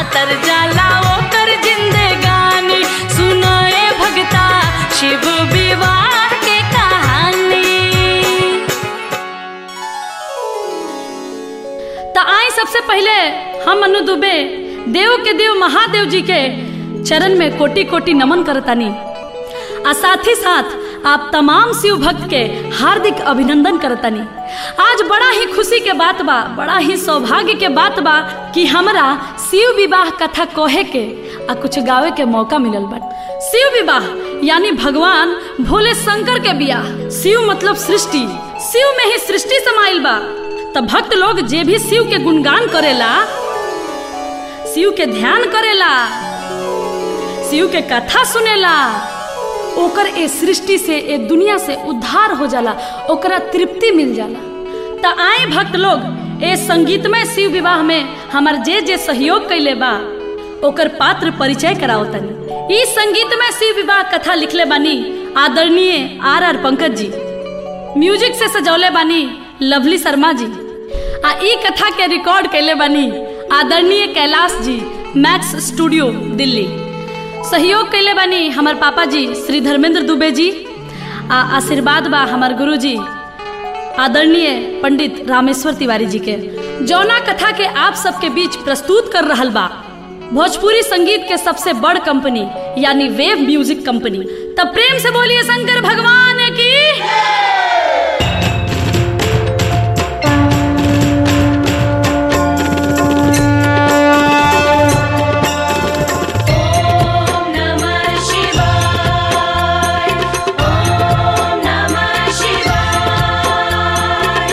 तर जाला ओकर जिंदगानी सुनाए भगता शिव विवाह के कहानी तो आई सबसे पहले हम अनु दुबे देव के देव महादेव जी के चरण में कोटि कोटि नमन करतानी आ साथ ही साथ आप तमाम शिव भक्त के हार्दिक अभिनंदन करतानी आज बड़ा ही खुशी के बात बा बड़ा ही सौभाग्य के बात बा कि हमरा शिव विवाह कथा कहे के आ कुछ गावे के मौका मिलल बा शिव विवाह यानी भगवान भोले शंकर के बियाह शिव मतलब सृष्टि शिव में ही सृष्टि समाइल बा तब भक्त लोग जे भी शिव के गुणगान करेला शिव के ध्यान करेला शिव के कथा सुनेला ओकर ए सृष्टि से ए दुनिया से उद्धार हो जाला ओकरा तृप्ति मिल जाला त आए भक्त लोग ए संगीतमय शिव विवाह में हमार जे जे सहयोग कैले बा ओकर पात्र परिचय कराओ तनी ई संगीतमय शिव विवाह कथा लिखले बानी आदरणीय आर आर पंकज जी म्यूजिक से सजौले बानी लवली शर्मा जी आ ई कथा के रिकॉर्ड कैले बानी आदरणीय कैलाश जी मैक्स स्टूडियो दिल्ली सहयोग कैले बानी हमार पापा जी श्री धर्मेंद्र दुबे जी आ आशीर्वाद बा हमार गुरु जी आदरणीय पंडित रामेश्वर तिवारी जी के जौना कथा के आप सबके बीच प्रस्तुत कर रहल बा भोजपुरी संगीत के सबसे बड़ कंपनी यानी वेव म्यूजिक कंपनी तब प्रेम से बोलिए शंकर भगवान की ॐ नमः शिवाय ॐ नमः शिवाय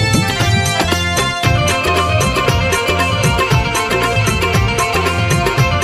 ॐ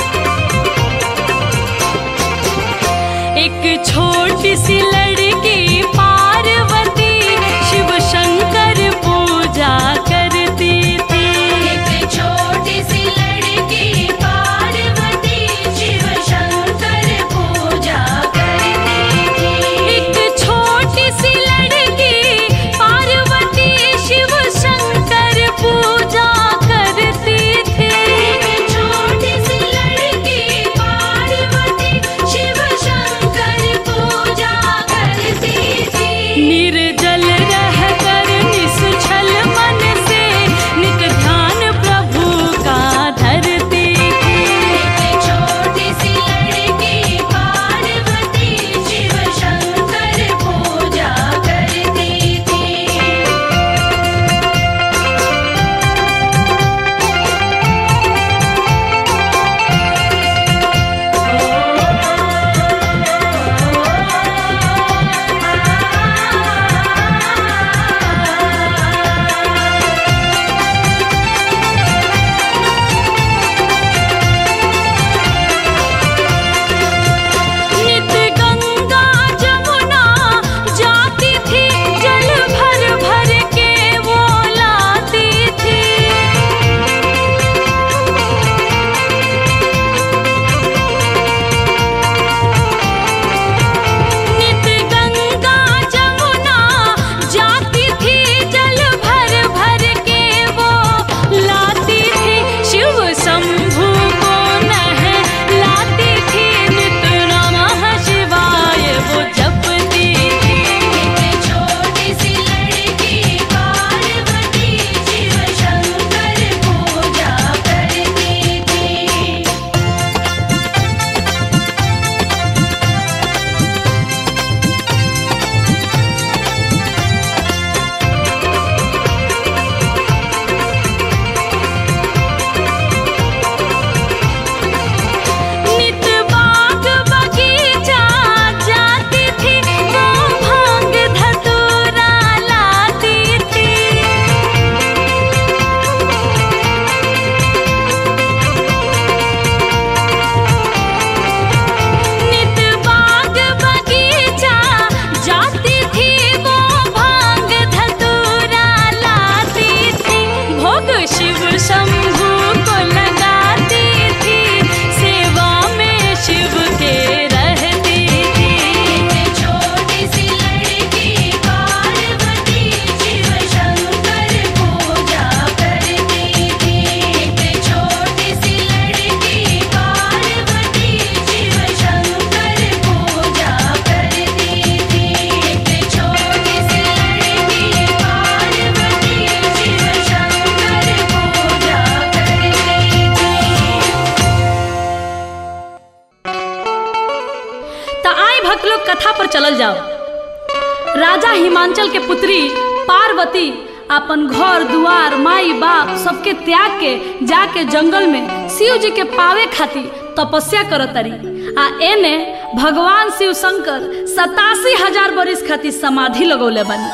चलल जाओ राजा हिमांचल के पुत्री पार्वती अपन घर दुआर माई बाप सबके त्याग के जाके जंगल में शिव जी के पावे खातिर तपस्या करत तारी आ एने भगवान शिव शंकर सतासी हजार बरिस खातिर समाधि लगौले बानी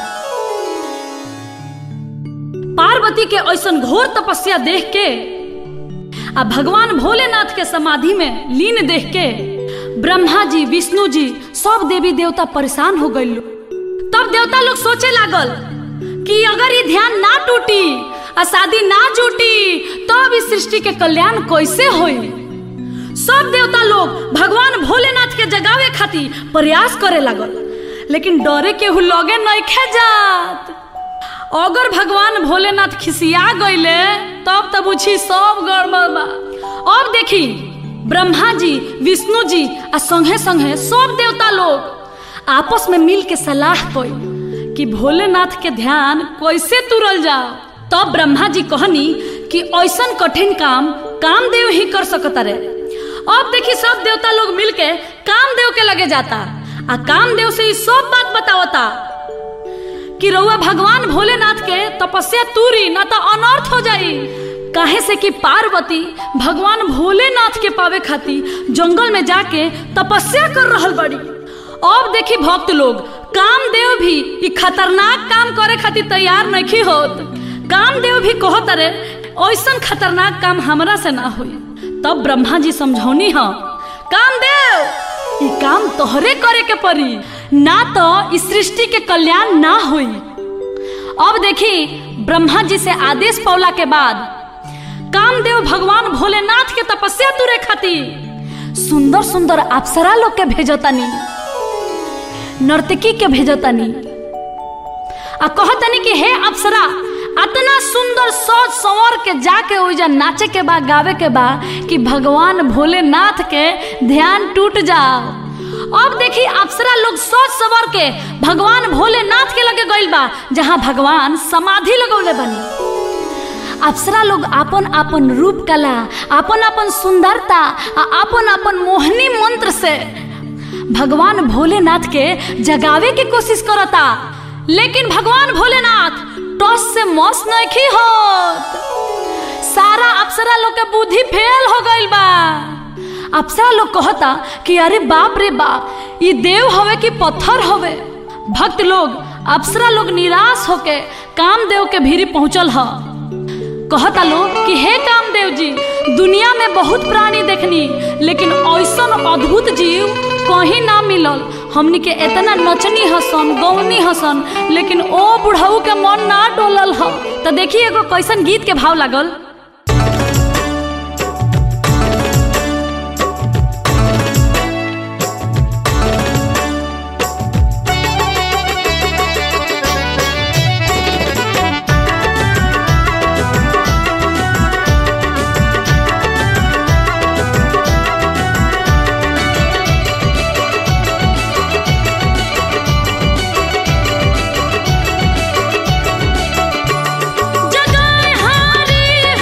पार्वती के ऐसन घोर तपस्या देख के आ भगवान भोलेनाथ के समाधि में लीन देख के ब्रह्मा जी विष्णु जी सब देवी देवता परेशान हो गए तब देवता लोग सोचे लागल कि अगर ये ध्यान ना टूटी आ शादी ना जुटी तब इस सृष्टि के कल्याण कैसे होई सब देवता लोग भगवान भोलेनाथ के जगावे खातिर प्रयास करे लागल लेकिन डरे केहू लगे नहीं जात अगर भगवान भोलेनाथ खिसिया गईले तब तब उछी सब गड़बड़ बा अब देखी ब्रह्मा जी विष्णु जी आ संगे संगे सब देवता लोग आपस में मिल के सलाह कई कि भोलेनाथ के ध्यान कैसे तुरल जाओ तब ब्रह्मा जी कहनी कि ऐसन कठिन काम कामदेव ही कर सकता रे अब देखी सब देवता लोग मिलके कामदेव के लगे जाता आ कामदेव से ई सब बात बतावता कि रउआ भगवान भोलेनाथ के तपस्या तूरी न तो अनर्थ हो जाई काहे से कि पार्वती भगवान भोलेनाथ के पावे खातिर जंगल में जाके तपस्या कर रहल बड़ी अब देखी भक्त लोग कामदेव भी ई खतरनाक काम करे खातिर तैयार नहीं होत कामदेव भी कहत रे ऐसन खतरनाक काम हमरा से ना होई तब ब्रह्मा जी समझौनी ह कामदेव ई काम तोहरे करे के पड़ी ना तो इस सृष्टि के कल्याण ना होई अब देखी ब्रह्मा जी से आदेश पौला के बाद कामदेव भगवान भोलेनाथ के तपस्या तुरे खातिर सुंदर सुंदर अप्सरा लोग के भेजतानी नर्तकी के भेजतानी आ कहतनी कि हे अप्सरा अतना सुंदर सोच संवर के जाके ओइजा नाचे के बा गावे के बा कि भगवान भोलेनाथ के ध्यान टूट जाओ अब देखी अप्सरा लोग सोच सवर के भगवान भोलेनाथ के लगे गइल बा जहाँ भगवान समाधि लगौले बनी अप्सरा लोग अपन अपन रूप कला अपन अपन सुंदरता आ अपन अपन मोहनी मंत्र से भगवान भोलेनाथ के जगावे की कोशिश करता लेकिन भगवान भोलेनाथ टॉस से मौस नहीं होत सारा अप्सरा लोग के बुद्धि फेल हो गइल बा अप्सरा लोग कहता कि अरे बाप रे बाप ये देव हवे कि पत्थर हवे भक्त लोग अप्सरा लोग निराश होके कामदेव के भीरी पहुंचल ह कहता लोग कि हे कामदेव जी दुनिया में बहुत प्राणी देखनी लेकिन ऐसन अद्भुत जीव कहीं ना मिलल हमनी के इतना नचनी हसन गौनी हसन लेकिन ओ बुढ़ऊ के मन ना डोलल ह तो देखिए एगो कैसन गीत के भाव लागल जगाए हारी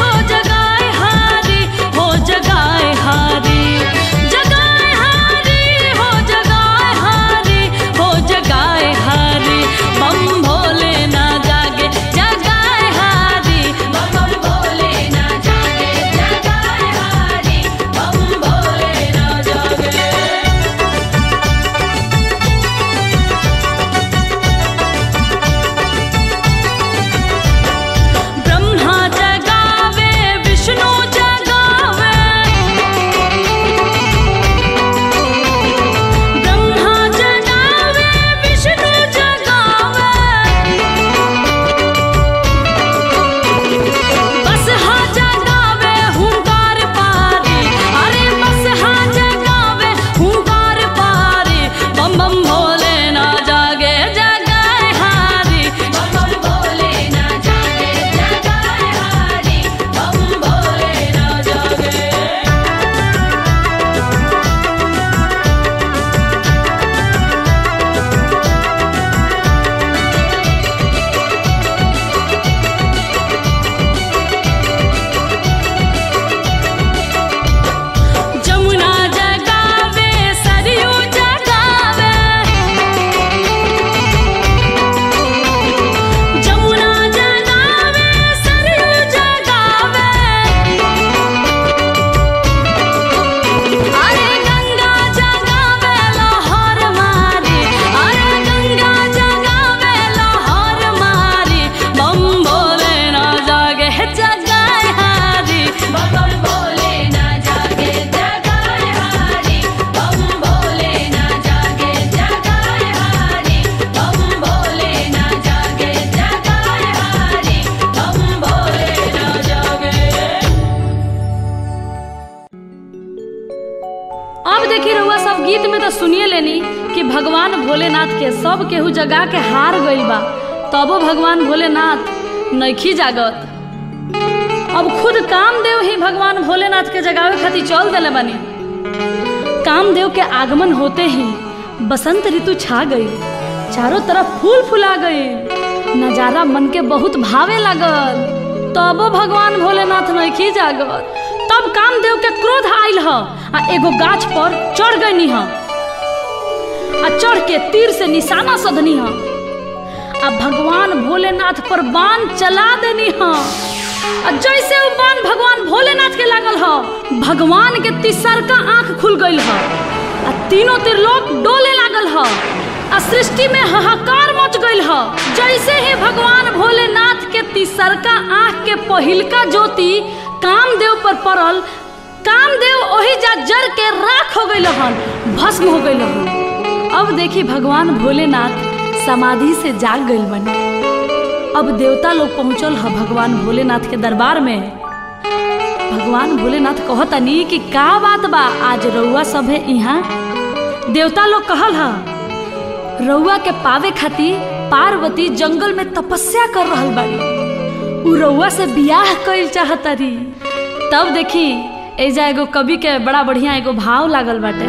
भगवान भोलेनाथ के सब केहू जगा के हार गइल बा तबो भगवान भोलेनाथ नइखी जागत अब खुद कामदेव ही भगवान भोलेनाथ के जगावे खातिर चल देले बानी कामदेव के आगमन होते ही बसंत ऋतु छा गई चारों तरफ फूल फुला गई नजारा मन के बहुत भावे लागल तबो भगवान भोलेनाथ नइखी जागत तब कामदेव के क्रोध आइल ह आ एगो गाछ पर चढ़ गई ह आ चढ़ के तीर से निशाना सधनी ह आ भगवान भोलेनाथ पर बाण चला देनी ह आ जैसे वो बाण भगवान भोलेनाथ के लागल ह भगवान के तिसरका आंख खुल गइल ह आ तीनों त्रिलोक डोले लागल ह आ सृष्टि में हाहाकार मच गइल ह जैसे ही भगवान भोलेनाथ के तिसरका आंख के पहिलका ज्योति कामदेव पर पड़ल कामदेव ओही जा जर के राख हो गइल हन भस्म हो गइल हन अब देखी भगवान भोलेनाथ समाधि से जाग गइल बने अब देवता लोग पहुंचल ह भगवान भोलेनाथ के दरबार में भगवान भोलेनाथ कहतनी कि का बात बा आज रउआ सब है यहाँ देवता लोग कहल ह रउआ के पावे खातिर पार्वती जंगल में तपस्या कर रहल बाड़ी उ रउआ से बियाह कइल चाहतारी तब देखी एजा एगो कवि के बड़ा बढ़िया एगो भाव लागल बाटे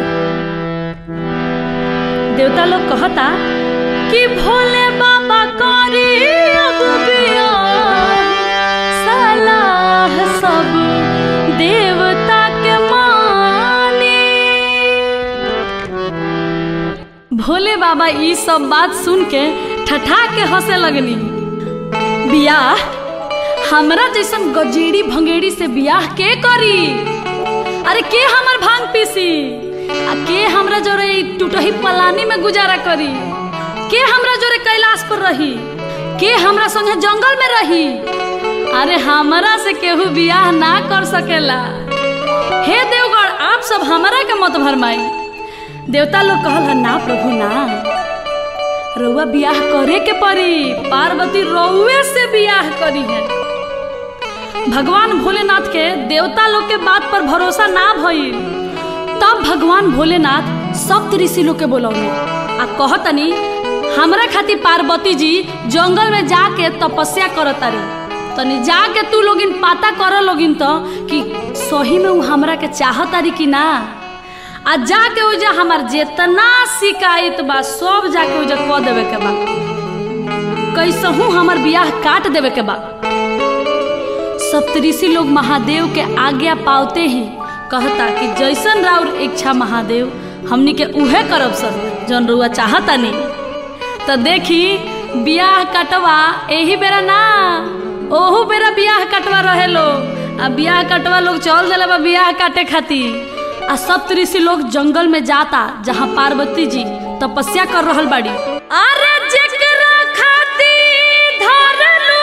देवता लोग कहता कि भोले बाबा करी अब बियाह, सलाह सब देवता के मानी भोले बाबा ई सब बात सुन के ठठा के हंसे लगनी बियाह हमरा जैसन गजेड़ी भंगेड़ी से बियाह के करी अरे के हमर भांग पीसी आ के हमरा जोरे ई टूटही पलानी में गुजारा करी के हमरा जोरे कैलाश पर रही के हमरा संगे जंगल में रही अरे हमरा से केहू बियाह ना कर सकेला हे देवगढ़ आप सब हमरा के मत भरमाई देवता लोग कहल ह, ना प्रभु ना रउआ बियाह करे के पड़ी पार्वती रउए से बियाह करी है भगवान भोलेनाथ के देवता लोग के बात पर भरोसा ना भइल तब भगवान भोलेनाथ सप्त ऋषि लोग के बोलौने आ कहतनी हमरा खातिर पार्वती जी जंगल में जाके तपस्या करतारी तनी जाके तू लोगिन पाता कर लोगिन तो कि सही में उ हमरा के चाहतारी कि ना आ जाके उजा हमार जेतना शिकायत बा सब जाके उजा कह देवे के बा कैसहू हमर बियाह काट देवे के बा सप्तऋषि लोग महादेव के आज्ञा पावते ही कहता कि जैसन राउर इच्छा महादेव हमनी के उहे करब सर जौन रुआ चाहता नहीं तो देखी बियाह कटवा एही बेरा ना ओहू बेरा बियाह कटवा रहे लोग आ बियाह कटवा लोग चल दिले बा बियाह काटे खातिर आ सप्तऋषि लोग जंगल में जाता जहाँ पार्वती जी तपस्या कर रहल बाड़ी अरे जेकरा खातिर धरलू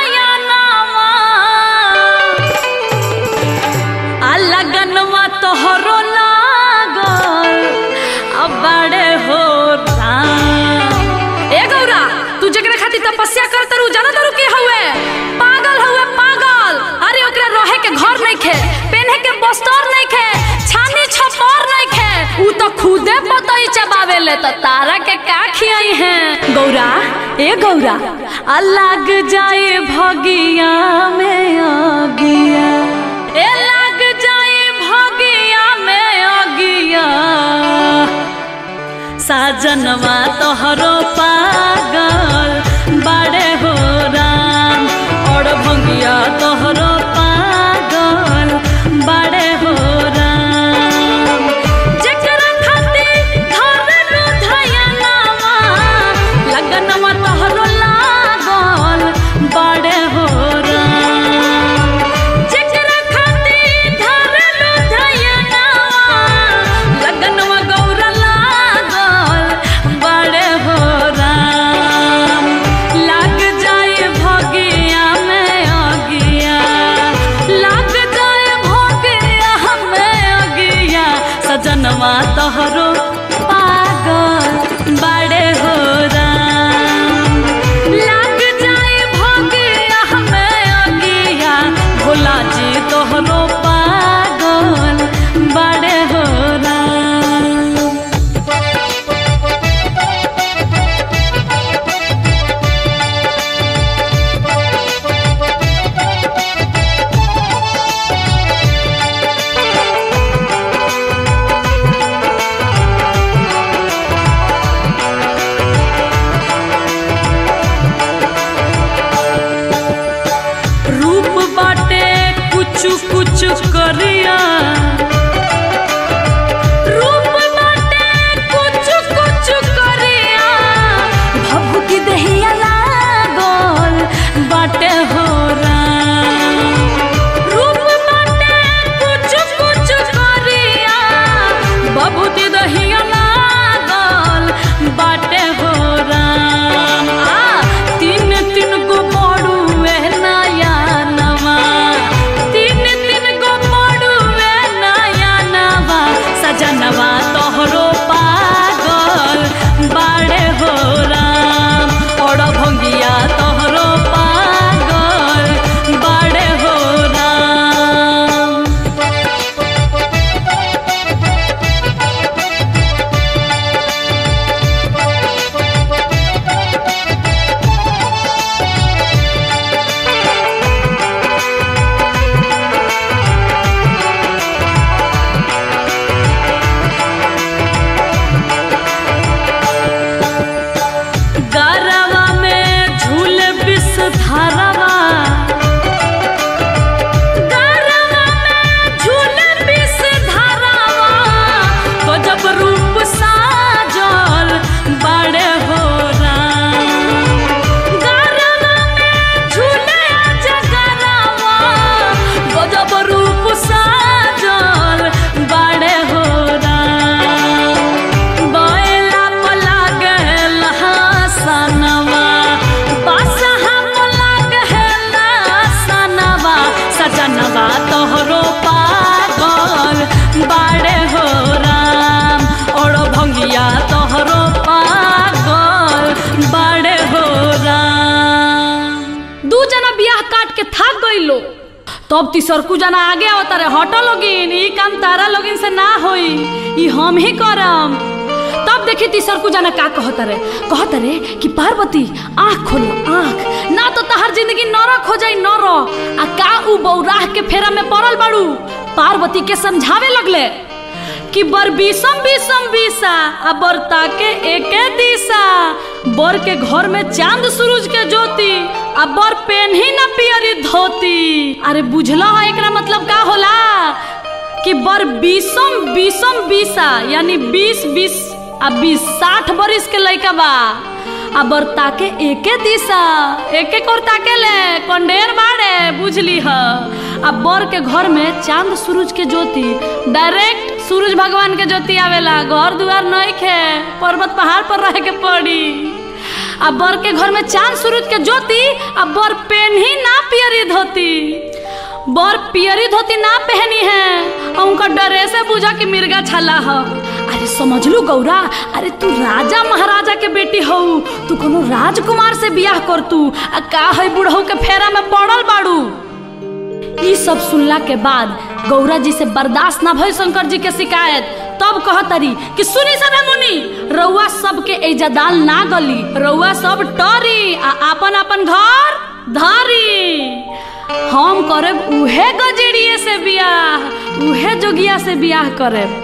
धयनावा आ लगनवा तोहरो लागल अब बड़े हो राम ए गौरा तू जकरा खातिर तपस्या कर तरू जाना तरू के हउए पागल हउए पागल अरे ओकरा रहे के घर नहीं खे पहने के बस्तर नहीं खे छानी छपर नहीं खे ऊ तो खुदे पतई चबावे ले तो तारा के का खियाई है गौरा ए गौरा आ लग जाए भगिया में अगिया ए लग जाए भगिया में अगिया साजनवा तोहरो पागल बड़े हो राम और भंगिया तोहरो पागल बड़े हो राम जेकरा खातिर धरलू धयनावा लगनवा तोहरो लागल बड़े हो राम जेकरा खातिर धरलू धयनावा लगनवा गौरा लागल बड़े हो राम लाग जाए भगिया में अगिया धारावा गरवा में झूले विष धारावा गजब रूप साजल बड़े हो राम गरवा में झूले जगरवा गजब रूप साजल बड़े हो राम बैला पला गल हसनवा बसहा पला गल सनवा सजनवा तोहरो पागल बाड़े हो राम और भंगिया तोहरो पागल बाड़े हो राम दू जना बियाह काट के थाक गइलो तब तीसरकू जना आगे आवता रे हटो लोगिन ई काम तारा लोगिन से ना होई ई हम ही करम तब देखी तीसरकू जना का कहता रे कहता रे कि पार्वती आँख खोलो आँख ना तो तहार जिंदगी नरक हो जाई नरक आ का उ बौराह के फेरा में पड़ल बाड़ू पार्वती के समझावे लगले कि बर बीसम बीसम बीसा आ बर ताके एके दिशा बर के घर में चांद सूरज के ज्योति आ बर पेन ही ना पियरी धोती अरे बुझलो है एकरा मतलब का होला कि बर बीसम बीसम बीसा यानी बीस बीस आ बीस साठ बरिस के लइका बा आ बर ताके एके दिशा एक एक और ताके ले कंडेर बाड़े बुझली ह आ बर के घर में चांद सूरज के ज्योति डायरेक्ट सूरज भगवान के ज्योति आवेला घर दुआर नहीं खे पर्वत पहाड़ पर रह के पड़ी आ बर के घर में चांद सूरज के ज्योति आ बर पेन ही ना पियरी धोती बर पियरी धोती ना पहनी है और उनका डरे से बुझा कि मिर्गा छला ह अरे समझ लू गौरा अरे तू राजा महाराजा के बेटी हो तू कोनो राजकुमार से बियाह कर तू आ का है बुढ़ऊ के फेरा में पड़ल बाड़ू ई सब सुनला के बाद गौरा जी से बर्दाश्त ना भइल शंकर जी के शिकायत तब कहतरी कि सुनी सब मुनि रउआ सबके एजदाल ना गली रउआ सब टरी आ अपन अपन घर धारी हम करब उहे गजेड़िए से बियाह उहे जोगिया से बियाह करब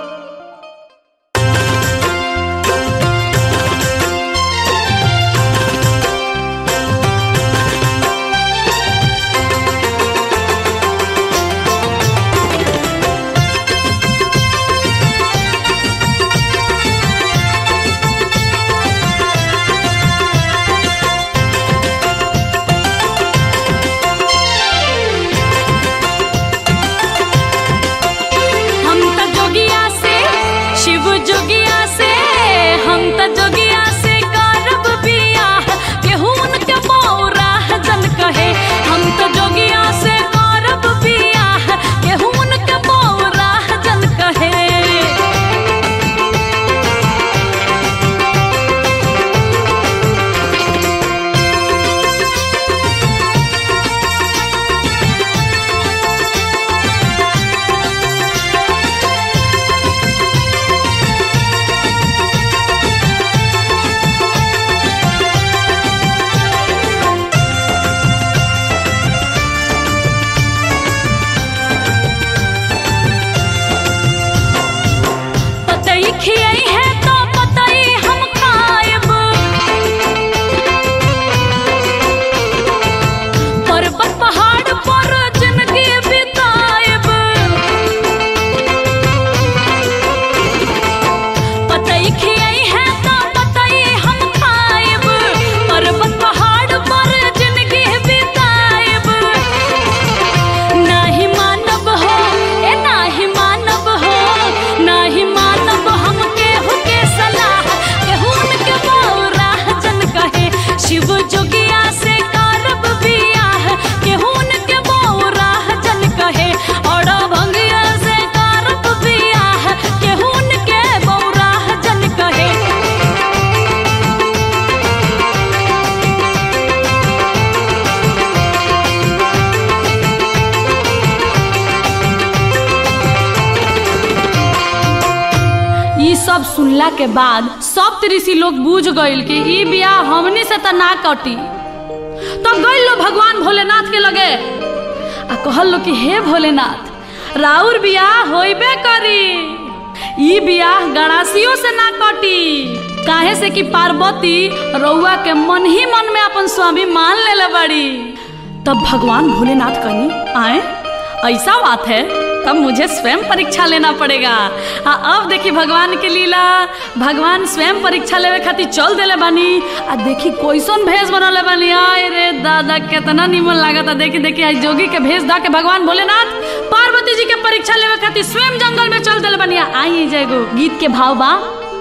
हम त जोगिया से शिव जोगिया से हम त जोगिया से करब बियाह केहू उनके बौरा जन कहे हम त जोगिया से करब बियाह केहू उनके बौरा जन कहे पतई खियई है तो पतई हम खाएब पर्वत पहाड़ पर जिंदगी बिताएब पतई खियई है तो पतई हम खाएब पर्वत पहाड़ पर जिंदगी बिताएब नाही मानब हो ए नाही मानब हो नाही मानब हम केहू के सलाह केहू उनके बौरा जन कहे शिव जोगिया से करब बियाह केहू उनके बौरा जन कहे और भंगिया से करब बियाह केहू उनके बौरा जन कहे ई सब सुनला के बाद सब ऋषि लोग बूझ गइल कि ई बियाह हमनी से त ना कटी तब गइल लो भगवान भोलेनाथ के लगे आ कहल लो कि हे भोलेनाथ राउर बियाह होइबे करी ई बियाह गणासियों से ना कटी काहे से कि पार्वती रउआ के मन ही मन में अपन स्वामी मान लेले बड़ी तब भगवान भोलेनाथ कहीं आए ऐसा बात है तब मुझे स्वयं परीक्षा लेना पड़ेगा आ अब देखी भगवान के लीला भगवान स्वयं परीक्षा लेवे खातिर चल देले बानी आ देखी कोइसन भेष बनले बानी आय रे दादा कितना निमन लागता देखी देखी आज जोगी के भेष दा के भगवान भोलेनाथ पार्वती जी के परीक्षा लेवे खातिर स्वयं जंगल में चल देले बानी आई जाएगो गीत के भाव बा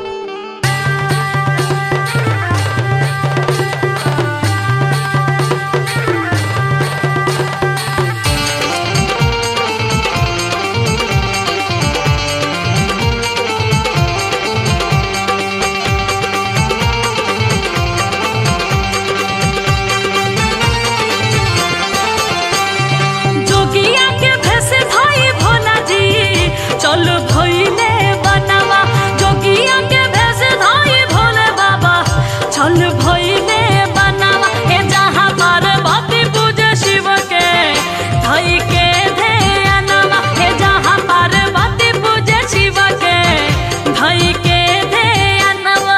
जोगिया के भेष भाई भोला जी चल भइले बनवा जोगिया के भेष भाई भोले बाबा चल भइले बनवा ए जहाँ पार्वती पूजे शिव के धई के ध्यानवा ए जहाँ पार्वती पूजे शिव के धई के ध्यानवा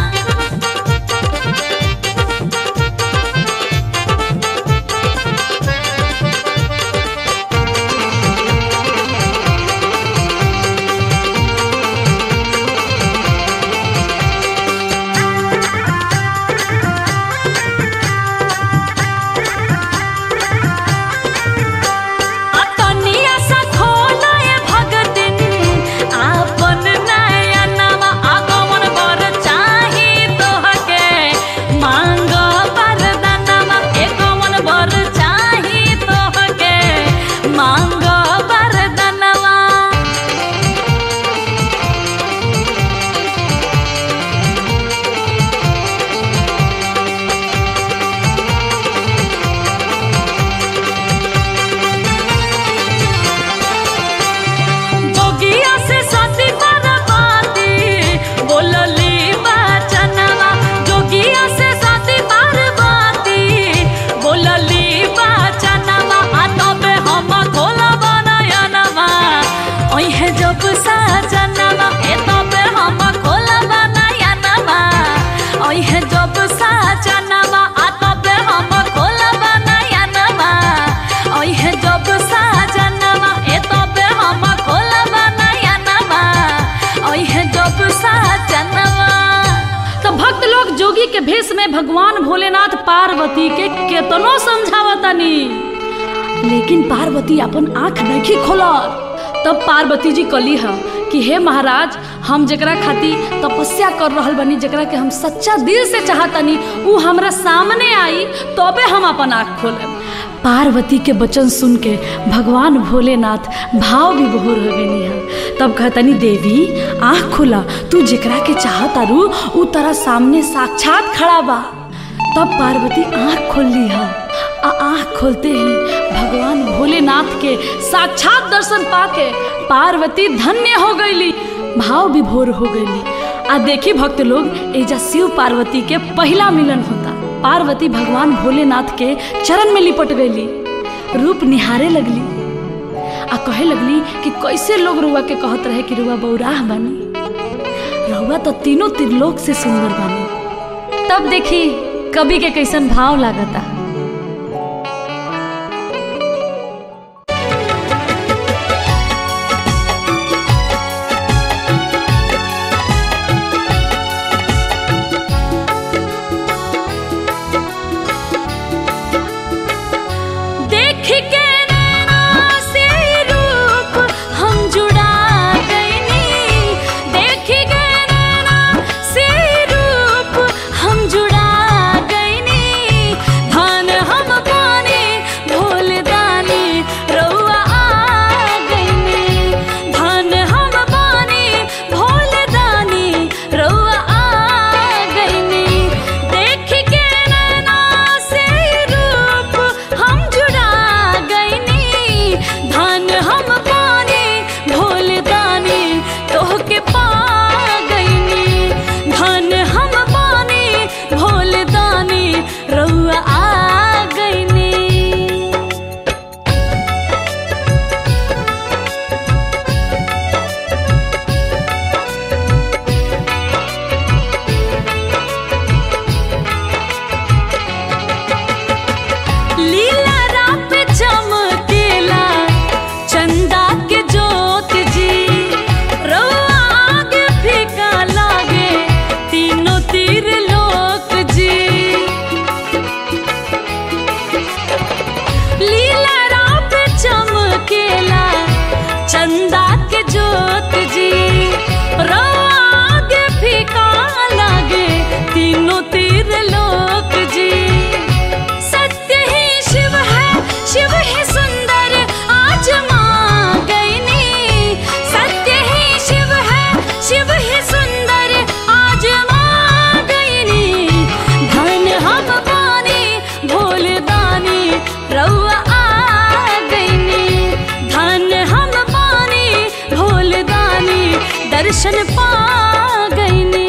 अतनिया सा खोलाए भगतिन आपन नयनवा आगमन बर चाही तोहके मांग वरदानवा एगमन बर चाही तोहके मांग वरदानवा जोगिया से सती पार्वती बोलली बचनवा जोगिया से सती पार्वती बोलली बचनवा आ तबे हम खोलब नयनवा ओहे जब सजनवा ए तबे हम खोलब नयनवा ओहे जब सजनवा आ तबे हम खोलब नयनवा ओहे जब सजनवा ए तबे हम खोलब नयनवा ओहे जब सजनवा तो भक्त लोग जोगी के भेष में भगवान भोलेनाथ पार्वती के केतनो समझावतनी लेकिन पार्वती अपन आंख नहीं खोलत तब पार्वती जी कली है कि हे महाराज हम जकरा खातिर तपस्या कर रहल बनी जकरा के हम सच्चा दिल से चाहतनी उ हमरा सामने आई तबे हम अपन आंख खोलब पार्वती के वचन सुन के भगवान भोलेनाथ भाव विभोर हो गई है तब कहतनी देवी आंख खोला तू जेकरा के चाहतारू उ तरा सामने साक्षात खड़ा बा तब पार्वती आंख खोल ली है आ आंख खोलते ही भगवान भोलेनाथ के साक्षात दर्शन पाके पार्वती धन्य हो गईली भाव विभोर हो गईली आ देखी भक्त लोग एजा शिव पार्वती के पहला मिलन होता पार्वती भगवान भोलेनाथ के चरण में लिपट गईली रूप निहारे लगली आ कहे लगली कि कैसे लोग रुआ के कहत रहे कि रुआ बौराह बनी रउआ तो तीनों त्रिलोक से सुंदर बनी तब देखी कवि के कैसन भाव लागता देख के नैना से रूप हम जुड़ा गईनी देख के नैना से रूप हम जुड़ा गईनी दर्शन पा गईनी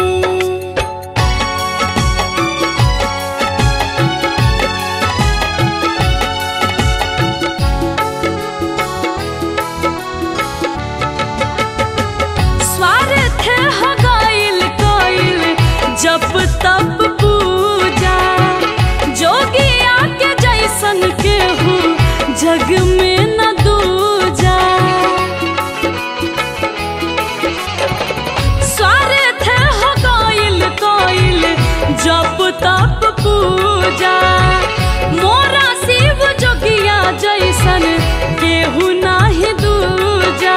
स्वार्थ हो गइल कोइल जब तब पूजा जोगिया के जैसन केहू जग में न दूजा स्वार्थ हो गइल कोइल जब तब पूजा मोरा शिव जोगिया जैसन केहू नाही दूजा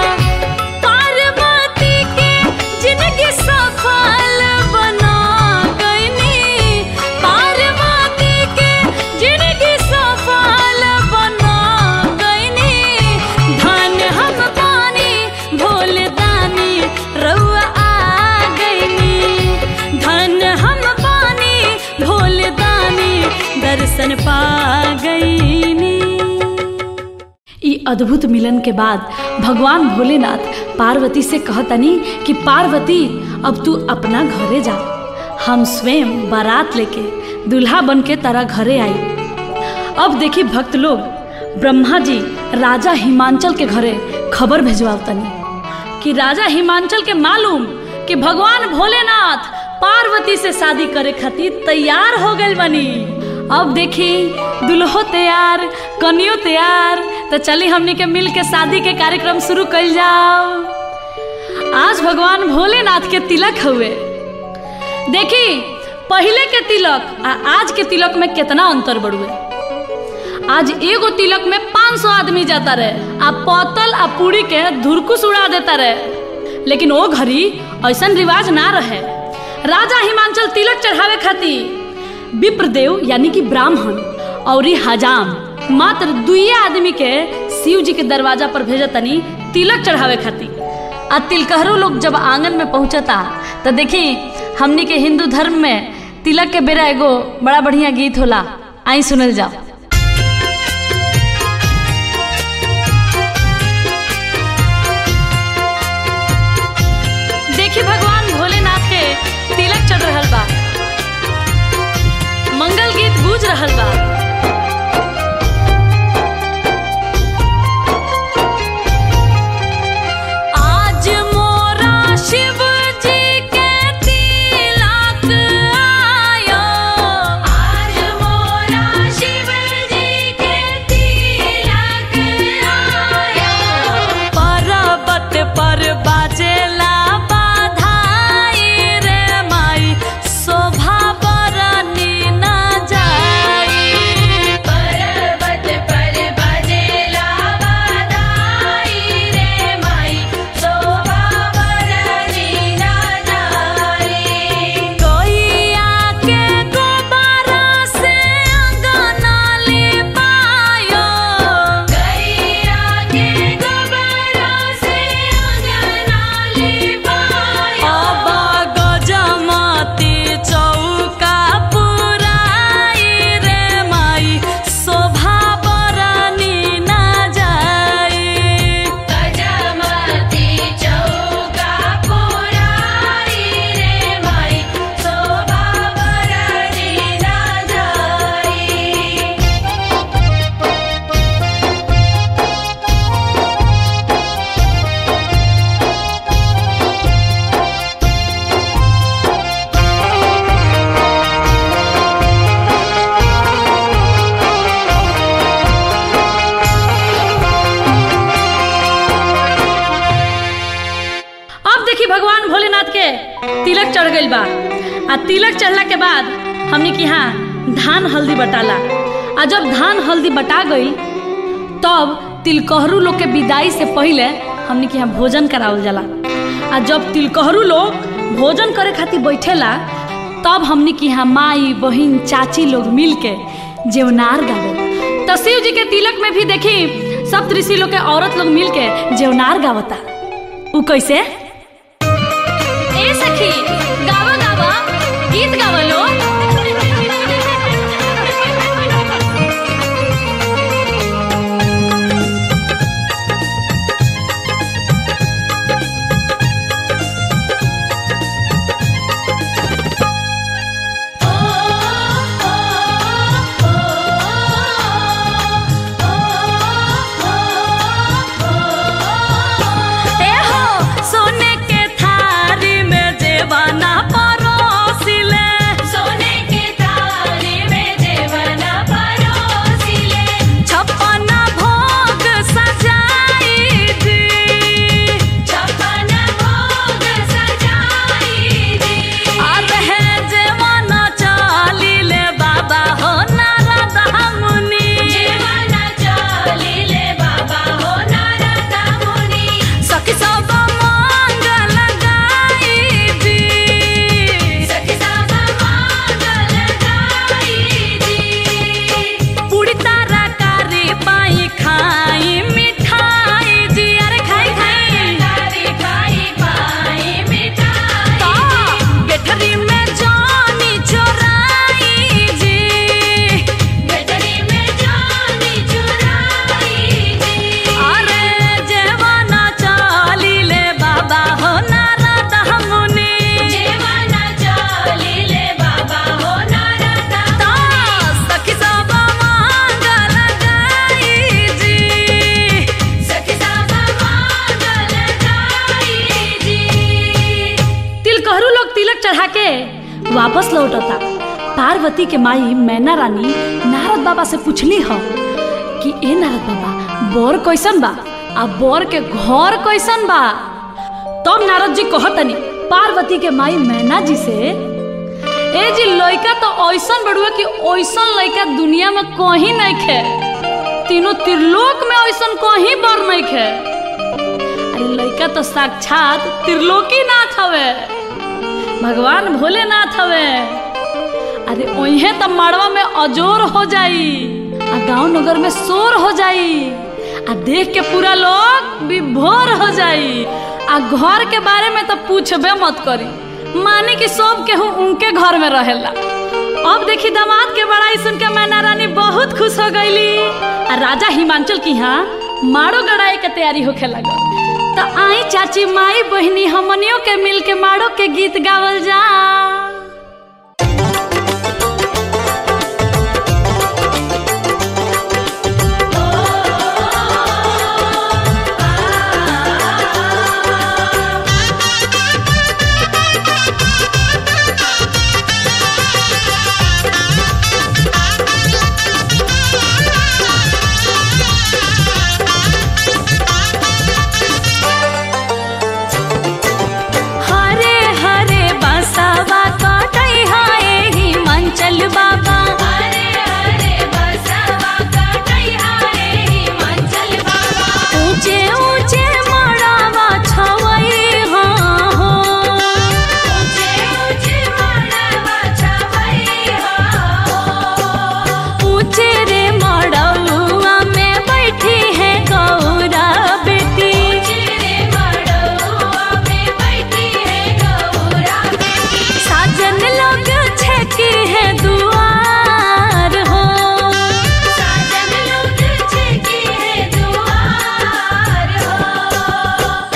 पार्वती के जिंदगी सफल बना गईनी पार्वती के जिंदगी सफल बना गईनी धन हम पानी भोले दानी रउआ आ गईनी धन हम पानी भोले दानी दर्शन पा गईनी ई अद्भुत मिलन के बाद भगवान भोलेनाथ पार्वती से कहतनी कि पार्वती अब तू अपना घरे जा हम स्वयं बारात लेके दूल्हा बन के तारा घरे आई अब देखी भक्त लोग ब्रह्मा जी राजा हिमांचल के घरे खबर भेजवातनी कि राजा हिमांचल के मालूम कि भगवान भोलेनाथ पार्वती से शादी करे खातिर तैयार हो गए बनी अब देखी दुल्हो तैयार कनियो तैयार तो चली हमनी के मिल के शादी के कार्यक्रम शुरू कल जाओ आज भगवान भोलेनाथ के तिलक हुए देखी पहले के तिलक आ आज के तिलक में कितना अंतर बढ़ुए आज एगो तिलक में 500 आदमी जाता रहे आ पतल आ पूरी के धुरकुस उड़ा देता रहे लेकिन वो घड़ी ऐसा रिवाज ना रहे राजा हिमांचल तिलक चढ़ावे खातिर विप्रदेव यानी कि ब्राह्मण और हजाम मात्र दुइये आदमी के शिव जी के दरवाजा पर भेजतनी तिलक चढ़ावे खातिर आ तिलकहरू लोग जब आंगन में पहुंचता तो देखी हमनी के हिंदू धर्म में तिलक के बेरा एगो बड़ा बढ़िया गीत होला आई सुनल जाओ देखी भगवान भोलेनाथ के तिलक चढ़ रहल बा मंगल गीत गूंज रहल बा आज मोरा शिव जी के तिलक आयो आज मोरा शिव जी के तिलक आयो पर्वत पर बाजेला बाधाई रे माई शोभा बरनी न जाई पर्वत पर बजेला बधाई रे माई शोभा बरनी ना जाई कोइया के गोबरा से अंगना लिपायो गैया के गोबरा से अंगना लिपायो अब गजमती चौका पुराई रे माई शोभा बरनी न जाई गजमती चौका पुराई रे माई शोभा बरनी ना जाई अब देखी भगवान भोलेनाथ के तिलक चढ़ गइल बा आ तिलक चढ़ला के बाद हमने की हाँ धान हल्दी बटाला आ जब धान हल्दी बटा गई तब तिलकहरू लोग के विदाई से पहले हमने के यहाँ भोजन करावल जाला आ जब तिलकहरू लोग भोजन करे खातिर बैठेला तब हमने की यहाँ माई बहिन चाची लोग मिल के जेवनार गावे तो शिव जी के तिलक में भी देखी सब ऋषि लोग के औरत लोग मिल के जेवनार गावता उ कैसे ए सखी गावा गावा गीत गावा लो पार्वती के माई मैना रानी नारद बाबा से पूछली ह कि ए नारद बाबा बोर कैसन बा आ बोर के घर कैसन बा तब नारद जी कहतनी पार्वती के माई मैना जी से ए जी लइका तो ऐसन बड़ुआ कि ऐसन लइका दुनिया में कहीं नहीं खे तीनों त्रिलोक में ऐसन कहीं बर नहीं खे अरे लइका तो साक्षात त्रिलोकी नाथ हवे भगवान भोलेनाथ हवे अरे ओहे तो माड़वा में अजोर हो जाई आ गांव नगर में शोर हो जाई आ देख के पूरा लोग विभोर हो जाई आ घर के बारे में तो पूछबे मत करी मानी कि सब केहू उनके घर में रहेला अब देखी दामाद के बड़ाई सुन के मैना रानी बहुत खुश हो गईली आ राजा हिमांचल की यहाँ मारो गड़ाई के तैयारी होखे लगल तो आई चाची माई बहनी हमनियों के मिल के मारो के गीत गावल जा हरे हरे बसवा कटई हाय हिमांचल बाबा हरे हरे बसवा कटई हाय हिमाचल बाबा ऊंचे ऊंचे मड़ावा छवई हाँ हो ऊंचे ऊंचे मड़वा छवई हो ऊंचे रे मड़ौआ में बैठी है गौरा बेटी चिरे मड़वा में बैठी है गौरा बेटी साजन लोग छेकी है दुआर हो साजन लोग छेकी है दुआर हो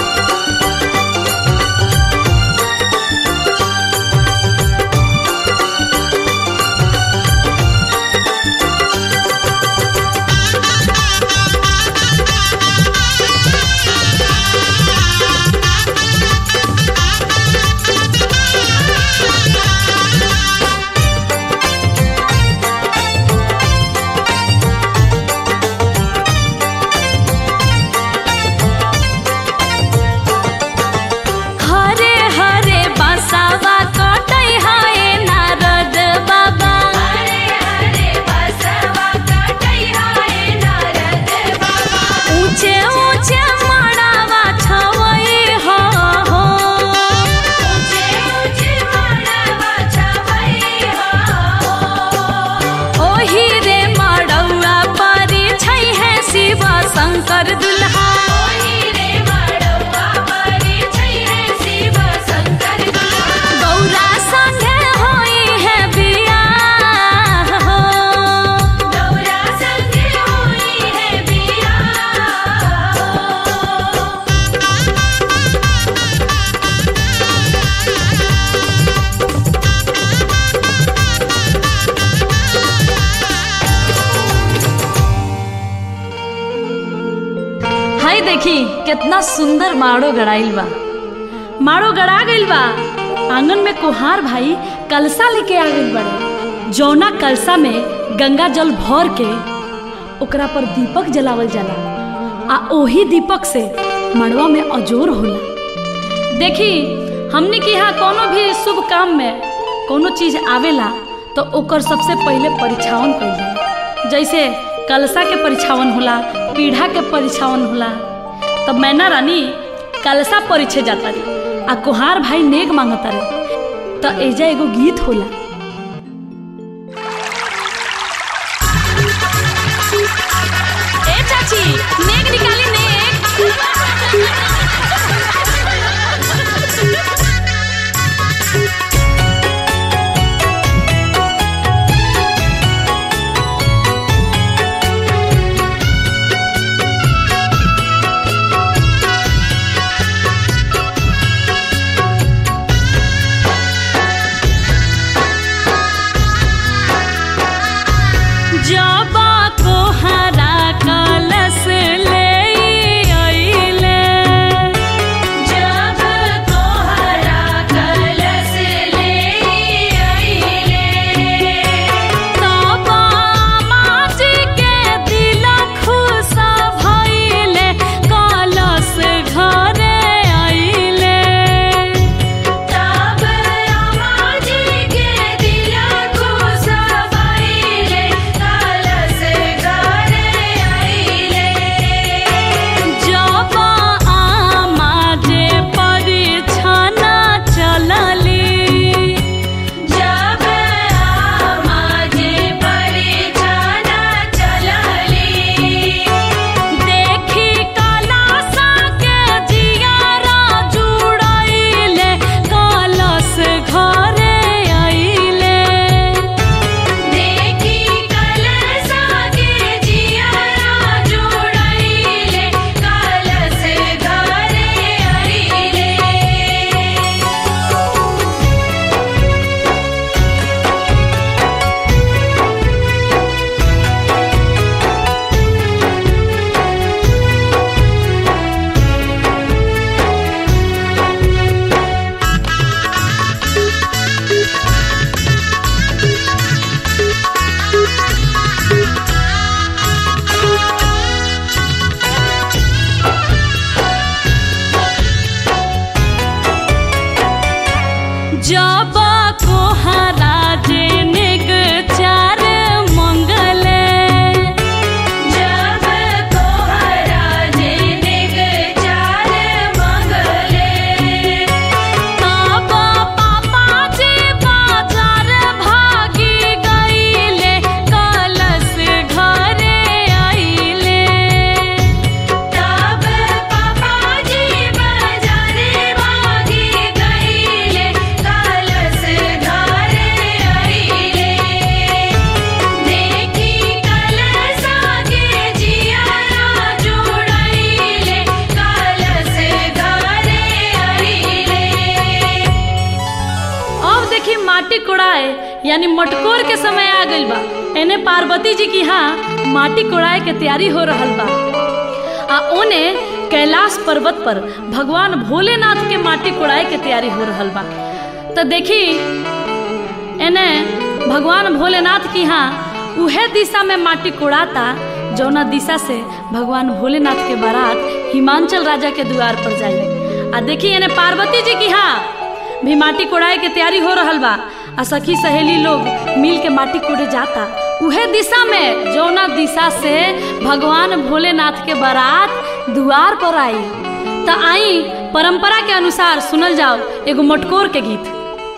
हरे हरे बसावा कटई हाय नारद बाबा हरे हरे बसवा कटई हाय नारद बाबा ऊंचे ऊंचे मड़ावा छवई हो हो ऊंचे ऊंचे मड़वा छवई हो ओही रे मड़ौआ परी छै है शिव शंकर दुल्हा ओही रे मड़वा परी छै है शिव शंकर दुल्हा गौरा संगे होई है बियाह हो गौरा संगे होई है बियाह हाय देखी कितना सुंदर माड़ो गड़ाइल बा माड़ो गड़ा गइल बा आंगन में कुहार भाई कलसा लेके आ गइल बड़े जौना कलसा में गंगा जल भर के ओकरा पर दीपक जलावल जाला आ ओही दीपक से मड़वा में अजोर होला देखी हमनी के यहाँ कोनो भी शुभ काम में कोनो चीज आवेला तो ओकर सबसे पहले परीक्षावन कइल जाला जैसे कलसा के परीक्षावन होला पीढ़ा के परीक्षावन होला तब मैना रानी कलसा परीक्षे जाता रे आ कुहार भाई नेग मांगता रे तो एजा एगो गीत होला ए चाची नेग निकाली नेग जबा को हरा कलश ले अइले जब तोहरा कलश ले अइले यानी मटकोर के समय आ गइल बा एने पार्वती जी की यहाँ माटी कोड़ाए के तैयारी हो रहल बा आ ओने कैलाश पर्वत पर भगवान भोलेनाथ के माटी कोड़ाए के तैयारी हो रहल बा तो देखी एने भगवान भोलेनाथ की यहाँ उहे दिशा में माटी कोड़ाता जौना दिशा से भगवान भोलेनाथ के बारात हिमांचल राजा के द्वार पर जाई आ देखी एने पार्वती जी की यहाँ भी माटी कोड़ाए के तैयारी हो रहल बा आ सखी सहेली लोग मिल के माटी कोड़े जाता उहे दिशा में जौना दिशा से भगवान भोलेनाथ के बारात द्वार पर आई त आई परंपरा के अनुसार सुनल जाओ एगो मटकोर के गीत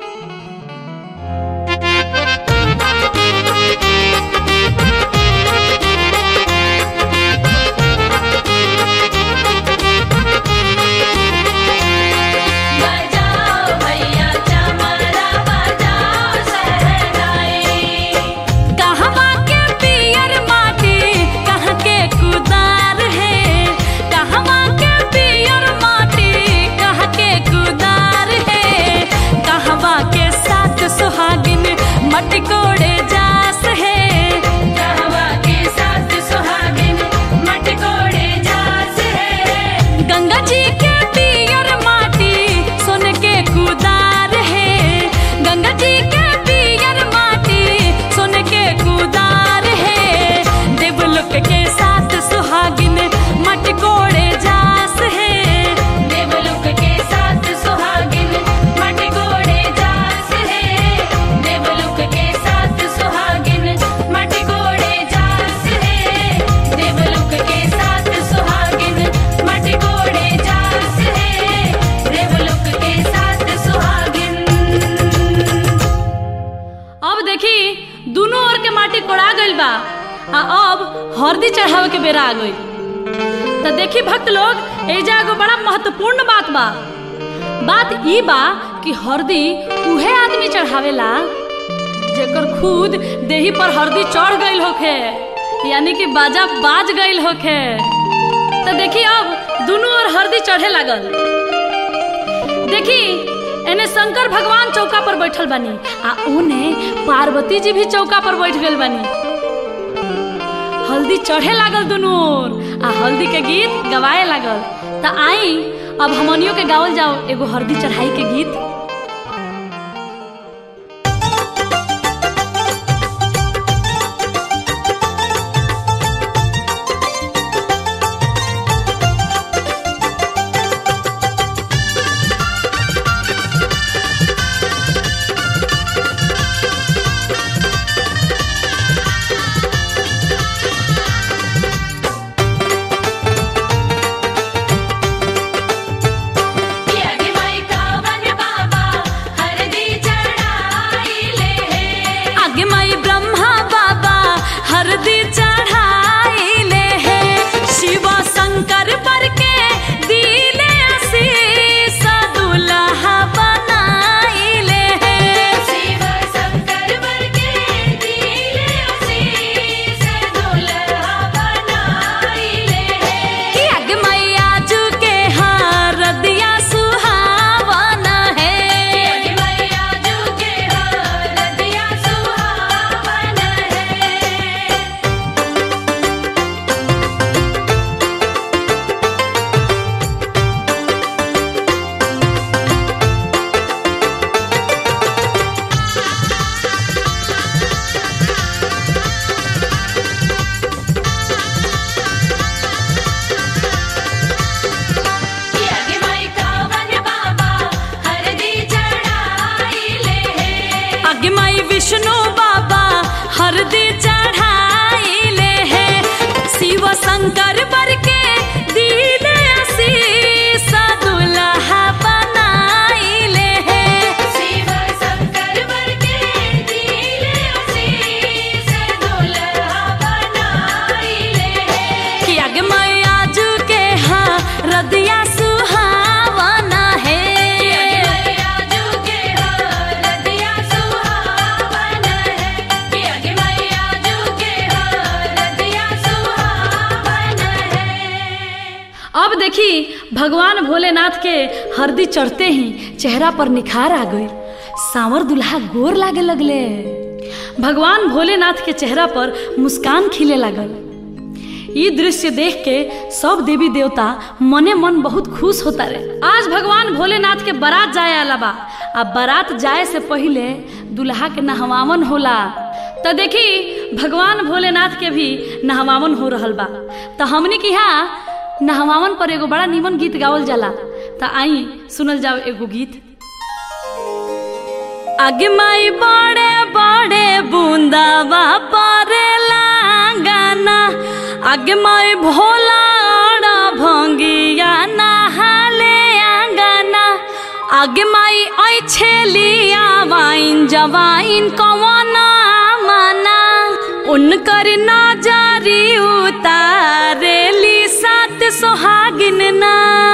बजाओ भैया चमरा बजाओ सहनाई कहवा के पियर माटी कहाँ के कुदार है कहवा के पियर माटी कहाँ के कुदार है कहवा के साथ सुहागिन मटकोड़े जास है कहवा के साथ सुहागिन मटकोड़े जास है गंगा जी के पियर माटी सोन के कुदार है गंगा जी के पियर माटी सोन के कुदार है देवलोक के साथ सुहागिन मटकोड़े जास है देवलोक के साथ सुहागिन मटकोड़े जास है देवलोक के साथ सुहागिन मटकोड़े जास है देवलोक के साथ सुहागिन मटकोड़े जास है देवलोक के साथ सुहागिन अब देखी दोनों ओर के माटी कोड़ा गइल बा आ अब हरदी चढ़ावे के बेरा आ गइल तो देखी भक्त लोग एजा एगो बड़ा महत्वपूर्ण बात बा बात ई बा कि हरदी उहे आदमी चढ़ावेला जेकर खुद देही पर हरदी चढ़ गइल होखे यानी कि बाजा बाज गइल होखे तो देखी अब दोनों ओर हरदी चढ़े लागल देखी एने शंकर भगवान चौका पर बैठल बानी आ ओने पार्वती जी भी चौका पर बैठ गइल बानी हल्दी चढ़े लागल दुनू ओर आ हल्दी के गीत गवाए लागल त आई अब हमनियों के गावल जाओ एगो हल्दी चढ़ाई के गीत यज्ञ माई कावन बाबा हरदी चढ़ाई ले है आगे माई ब्रह्मा बाबा हरदी चढ़ाइले है शिव शंकर पर के दिले आशीष दुल्हा बनाइले है शिव शंकर वर के दिले आशीष दुल्हा बनाई ले है यज्ञ मैया जू के हरदिया सुहावन है यज्ञ मैया जू के हरदिया सुहावन है यज्ञ माई कावन बाबा हरदी चढ़ाई ले है आगे माई विष्णु बाबा हरदी चढ़ाइले है शिव शंकर बर के दिले आशीष दुल्हा बनाइले है शिव शंकर वर के दिले आशीष दुल्हा बनाई ले है कि आगे मैया जू के हरदिया सुहावन है मैया जू के हरदिया सुहावन है यज्ञ मैया जू के हरदिया सुहावन है अब देखी भगवान भोलेनाथ के हरदी चढ़ते ही चेहरा पर निखार आ गई सांवर दुल्हा गोर लागे लगले भगवान भोलेनाथ के चेहरा पर मुस्कान खिले लागल ई दृश्य देख के सब देवी देवता मने मन बहुत खुश होता रहे आज भगवान भोलेनाथ के बारात जाए आला बा आ बारात जाए से पहिले दुल्हा के नहवावन होला तो देखी भगवान भोलेनाथ के भी नहवावन हो रहल बा तो हमनी के यहाँ नहवावन पर एगो बड़ा निमन गीत गावल जाला तो आई सुनल जाओ एगो गीत आगे माई बड़े बड़े बूंदावा परेला गाना आगे माई भोला अड़ा भंगिया नहाले आंगना आगे माई आई छेलिया वाइन जवाइन कवना माना उनकर नजरी उतारेली सात सोहागिन ना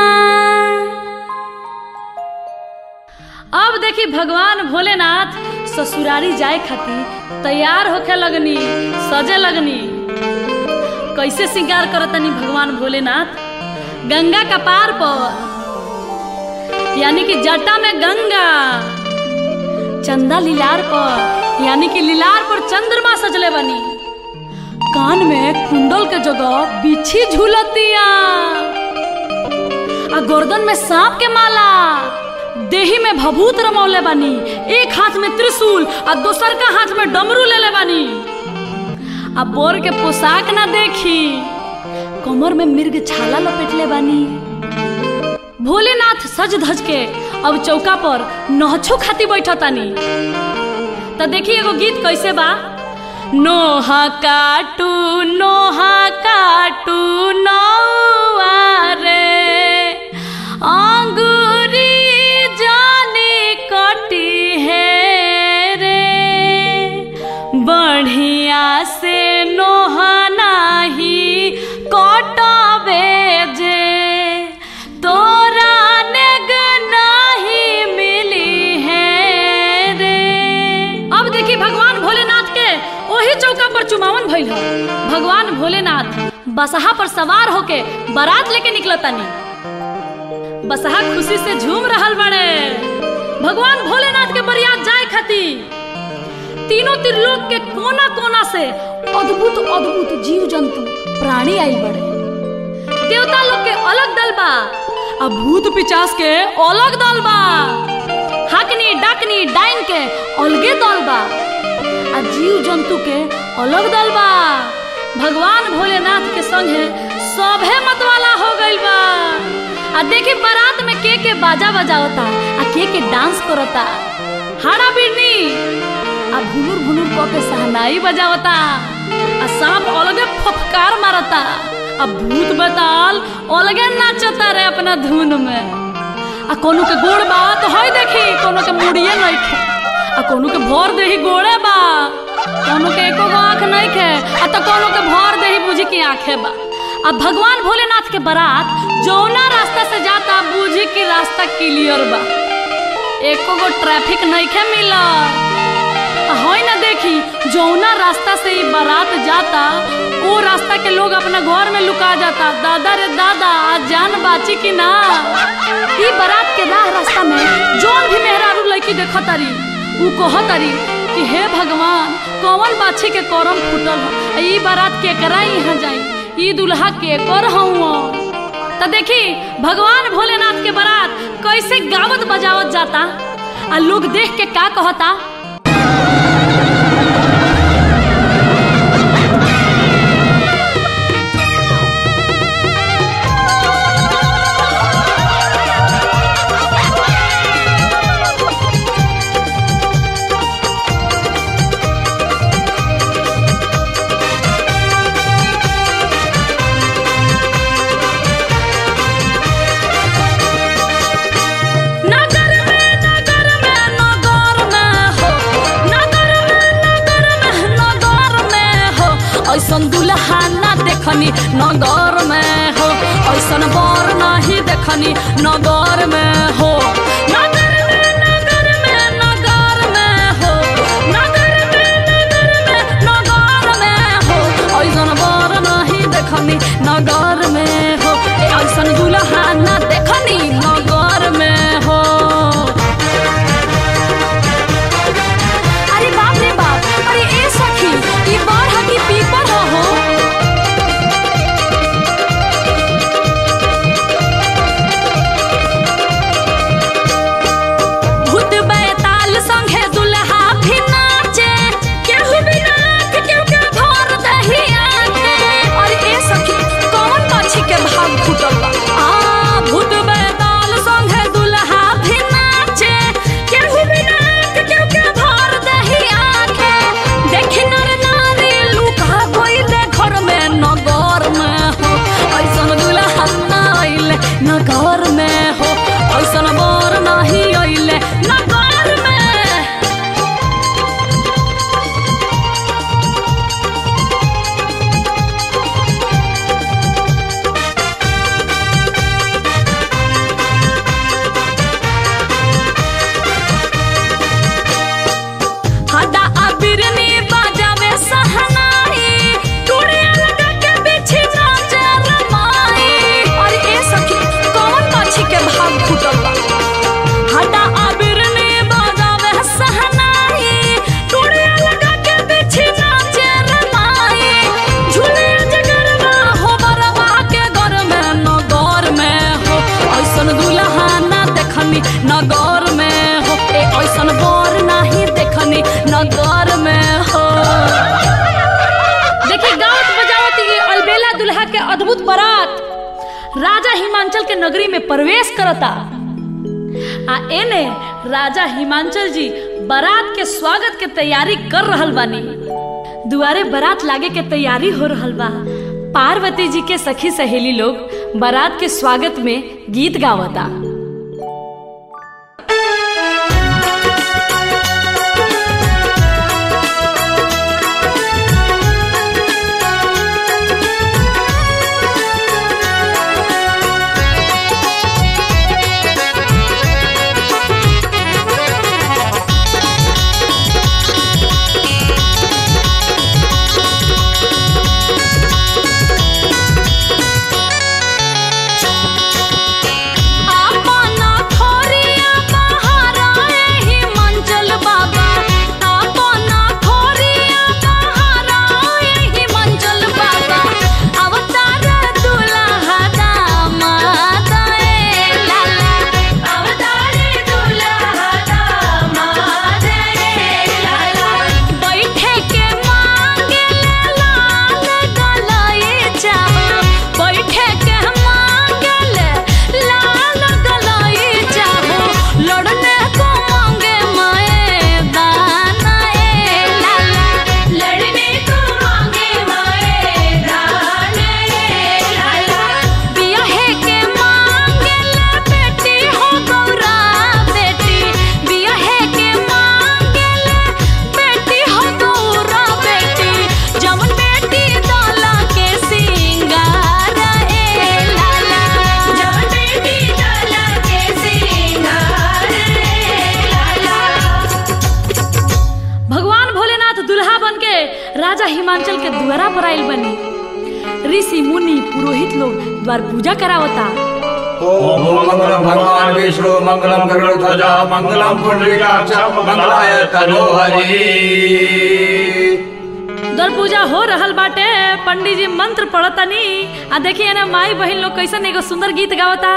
अब देखी भगवान भोलेनाथ ससुरारी जाए खातिर तैयार होके लगनी सजे लगनी कैसे श्रृंगार करतनी भगवान भोलेनाथ गंगा का पार पर यानी कि जटा में गंगा चंदा लीलार पर यानी कि लीलार पर चंद्रमा सजले बनी कान में कुंडल के जगह बिछी झूलतिया आ गर्दन में सांप के माला देही में भभूत रमौले बानी एक हाथ में त्रिशूल आ दोसर का हाथ में डमरू लेले बानी आ बोर के पोशाक ना देखी कमर में मिर्ग छाला लपेटले बानी भोलेनाथ सज धज के अब चौका पर नहछो खाती बैठतानी तो देखी एगो गीत कैसे बा नोहा काटू नोहा काटू नौआ रे अंगूरी जाने कटी है रे बढ़िया से नोहा नाही कटबे जे तोरा नेग नाही मिली है रे अब देखी भगवान भोलेनाथ के ओही चौका पर चुमावन भइल ह भगवान भोलेनाथ बसहा पर सवार होके बारात लेके निकलतानी बसहा खुशी से झूम रहल बड़े भगवान भोलेनाथ के बरियात जाए खातिर तीनों त्रिलोक के कोना कोना से अद्भुत अद्भुत जीव जंतु प्राणी आइल बड़े देवता लोग के अलग दल बा आ भूत पिचास के अलग दल बा हाकनी डाकनी डाइन के अलगे दल बा आ जीव जंतु के अलग दल बा भगवान भोलेनाथ के संगे सभे मतवाला हो गइल बा आ देखी बारात में के के बाजा बजावता आ के के डांस करता हाड़ा बिरनी आ भुनुर भुनुर क के सहनाई बजावता आ सांप अलगे फफकार मारता आ भूत बताल अलगे नाचता रे अपना धुन में आ कोनो के गोड़ बा तो हई देखी कोनो के मुड़िए नइखे आ कोनो के भर देही गोड़े बा कोनो के एको गो आँख नइखे आ तो कोनो के भर देही बुझी की आँखे बा अब भगवान भोलेनाथ के बारात जौना रास्ता से जाता बुझी की रास्ता क्लियर बा एको गो ट्रैफिक नइखे मिलत है ना देखी जौना रास्ता से ई बारात जाता वो रास्ता के लोग अपना घर में लुका जाता दादा रे दादा आज जान बाची की ना ई बारात के राह रास्ता में जौन भी मेहरारू लड़की देखतारी ऊ कहतारी कि हे भगवान कौन बाछी के करम फूटल ह ई बारात के करा यहाँ जाई ई दुल्हा के कर हूँ तो देखी भगवान भोलेनाथ के बारात कैसे गावत बजावत जाता आ लोग देख के का कहता नगर में नगर में नगर में हो नगर में नगर में नगर में हो ऐसन दुल्हा ना देखनी नगर में हो ऐसन बर नहीं देखनी नगर में हो नगर में नगर में नगर में हो नगर में नगर में नगर में हो ऐसन बर नहीं देखनी नगर में हो ऐसन दुल्हा ना देखनी नगर में हो अरे बाप रे बाप अरे हिमांचल के नगरी में प्रवेश करता आ एने राजा हिमांचल जी बारात के स्वागत के तैयारी कर रहल बानी दुआरे बारात लागे के तैयारी हो रहल बा पार्वती जी के सखी सहेली लोग बारात के स्वागत में गीत गावता आपना खोरिया बहारा एही मंचल बाबा आपना खोरिया बहारा एही मंचल बाबा अवतार दुल्हा दामाद ए लाला अवतार दुल्हा दामाद रे लाला बैठे के मांगे लाल गलाए चाहो बैठे के मांगे लाल गलाए चाहो लड़ने को मांगे मैदान ए लाला लड़ने को मांगे मैदान रे लाला बियाहे के मांगे बेटी हो गौरा बेटी बियाहे के मांगे बेटी हो गौरा बेटी जमन बेटी दाला के सिंगार ए लाला जब बेटी दाला के सिंगार रे लाला भगवान भोलेनाथ दुल्हा बन के राजा हिमांचल के द्वारा पर आइल बनी ऋषि मुनि पुरोहित लोग द्वार पूजा करावता ओम मंगलम भगवान विष्णु मंगलम गरुड़ध्वजा मंगलम पुंडरीकाक्ष मंगलाय तनोहरि द्वार पूजा हो रहल बाटे पंडित जी मंत्र पढ़तनी आ देखिए ना माई बहन लोग कैसन एगो सुंदर गीत गावता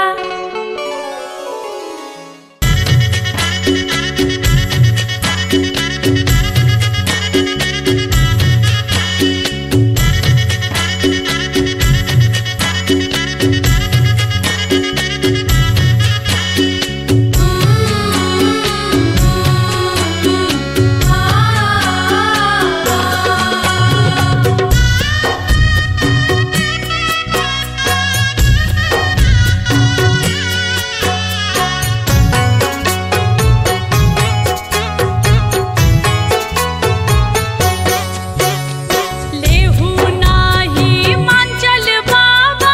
लेहू नाही मांचल बाबा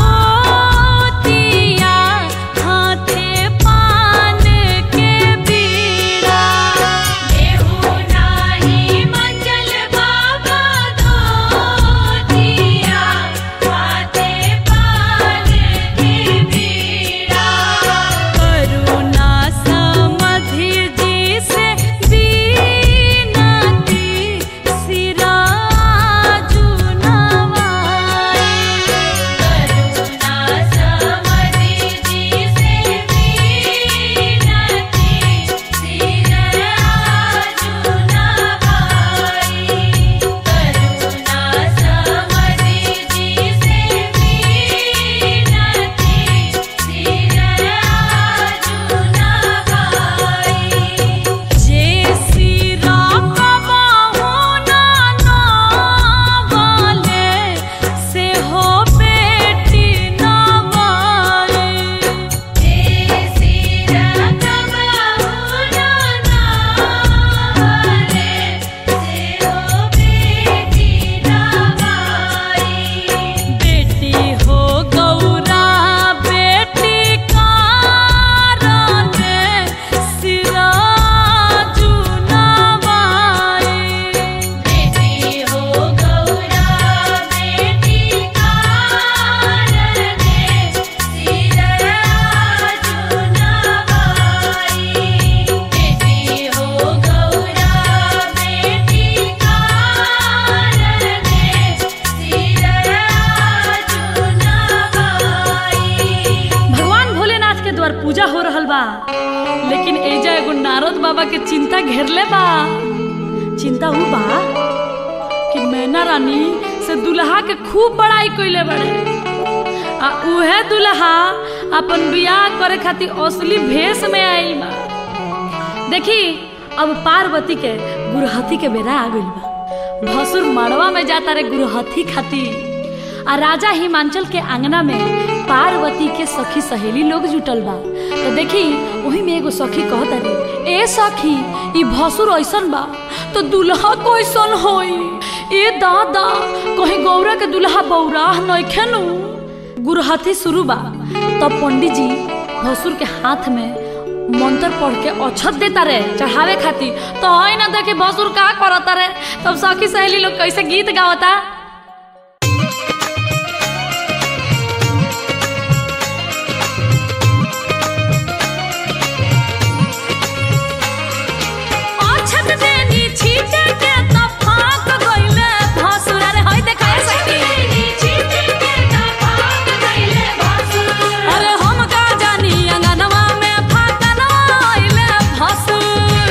धोतिया हाथे पान के बीड़ा देहु नाही मंगल बाबा धोतिया हाथे पान के बीड़ा करुणा समधि जी से बीनती सिराजू नवाई करुणा समधि जी से बीनती सिराजू नवाई करुणा समधि जी से बीनती सिराजू नवाई जे सिरा कबाहु नाना वाले से हो बेटी नवाई बेटी हो गौरा बेटी कारण सिराजू नवाई भगवान भोलेनाथ के द्वार पूजा हो रहल बा लेकिन एजा एगो नारद बाबा के चिंता घेरले बा चिंता ऊ बा कि मैना रानी से दुल्हा के खूब बड़ाई कइले बड़े आ उहे दुल्हा अपन बियाह करे खातिर असली भेष में आइल बा देखी अब पार्वती के गुरहथी के बेरा आ गइल बा भसुर मड़वा में जाता रे गुरहथी खातिर आ राजा हिमांचल के आंगना में पार्वती के सखी सहेली लोग जुटल बा तो देखी वही में एगो सखी कहता रे ए सखी ई भसुर ऐसन बा तो दुल्हा कैसन होई ए दादा कहीं गौरा के दुल्हा बौराह नइखे नु गुरहथी शुरू बा तब पंडित जी भसुर के हाथ में मंत्र पढ़ के अक्षत देता रे चढ़ावे खातिर तो है ना देखे भसुर का करता रे तब सखी सहेली लोग कैसे गीत गावता अक्षत देनी छीटे के तब फाक गइले भसुर अरे होय देखा सखी अरे हम का जानी अंगनवा में फाकनवा आइले भसुर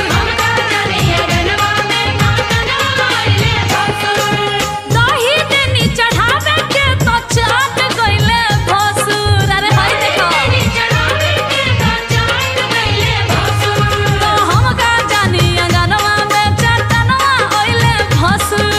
दही देनी चढ़ावे के तो चाट गइले भसुर अरे होय देखा तो हम का जानी अंगनवा में चटनवा आइले भसुर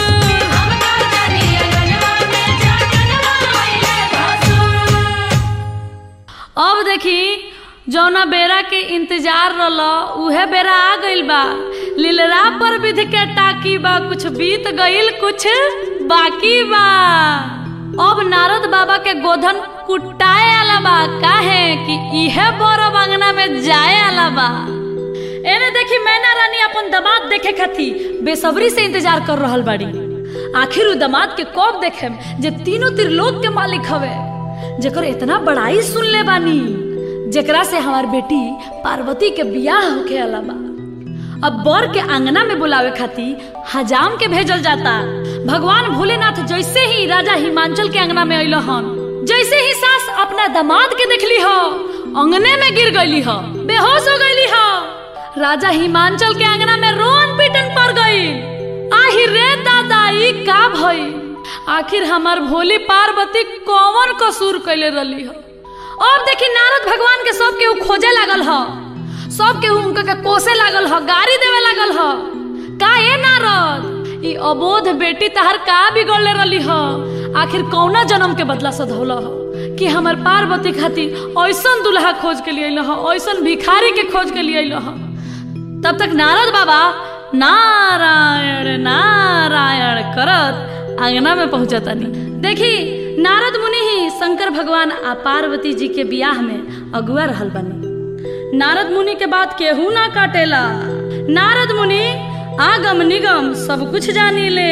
अब देखी जौना बेरा के इंतजार रहल उहे बेरा आ गइल बा लीलरा पर विधि के टाकी बा कुछ बीत गइल कुछ बाकी बा अब नारद बाबा के गोधन कुटाए आला बा काहे कि इहे बड़ अंगना में जाए आला बा एने देखी मैना रानी अपन दामाद देखे खातिर बेसब्री से इंतजार कर रहल बाड़ी आखिर उ दामाद के कब देखे जे तीनों त्रिलोक के मालिक हवे जेकर इतना बड़ाई सुन ले बानी जेकरा से हमार बेटी पार्वती के बियाह होके आला बा अब बर के आंगना में बुलावे खातिर हजाम के भेजल जाता भगवान भोलेनाथ जैसे ही राजा हिमांचल के आंगना में अइल हन जैसे ही सास अपना दामाद के देखली हो अंगने में गिर गईली हो बेहोश हो गईली हो राजा हिमांचल के आंगना में रोन पीटन पड़ गई आही रे दादा ई का भई आखिर हमार भोली पार्वती कौन कसूर कैले रही हो अब देखी नारद भगवान के सब केहू खोजे लागल ह सब केहू उनका के कोसे लागल ह गाड़ी देवे लागल ह का ए नारद ई अबोध बेटी तहर का बिगड़ले रही ह आखिर कौना जन्म के बदला सधौल ह कि हमर पार्वती खातिर ऐसन दुल्हा खोज के लिए अइल ह ऐसन भिखारी के खोज के लिए अइल ह तब तक नारद बाबा नारायण नारायण करत आंगना में पहुंचतानी देखी नारद मुनि ही शंकर भगवान आ पार्वती जी के बियाह में अगुआ रहल बनी नारद मुनि के बात केहू ना काटेला नारद मुनि आगम निगम सब कुछ जानी ले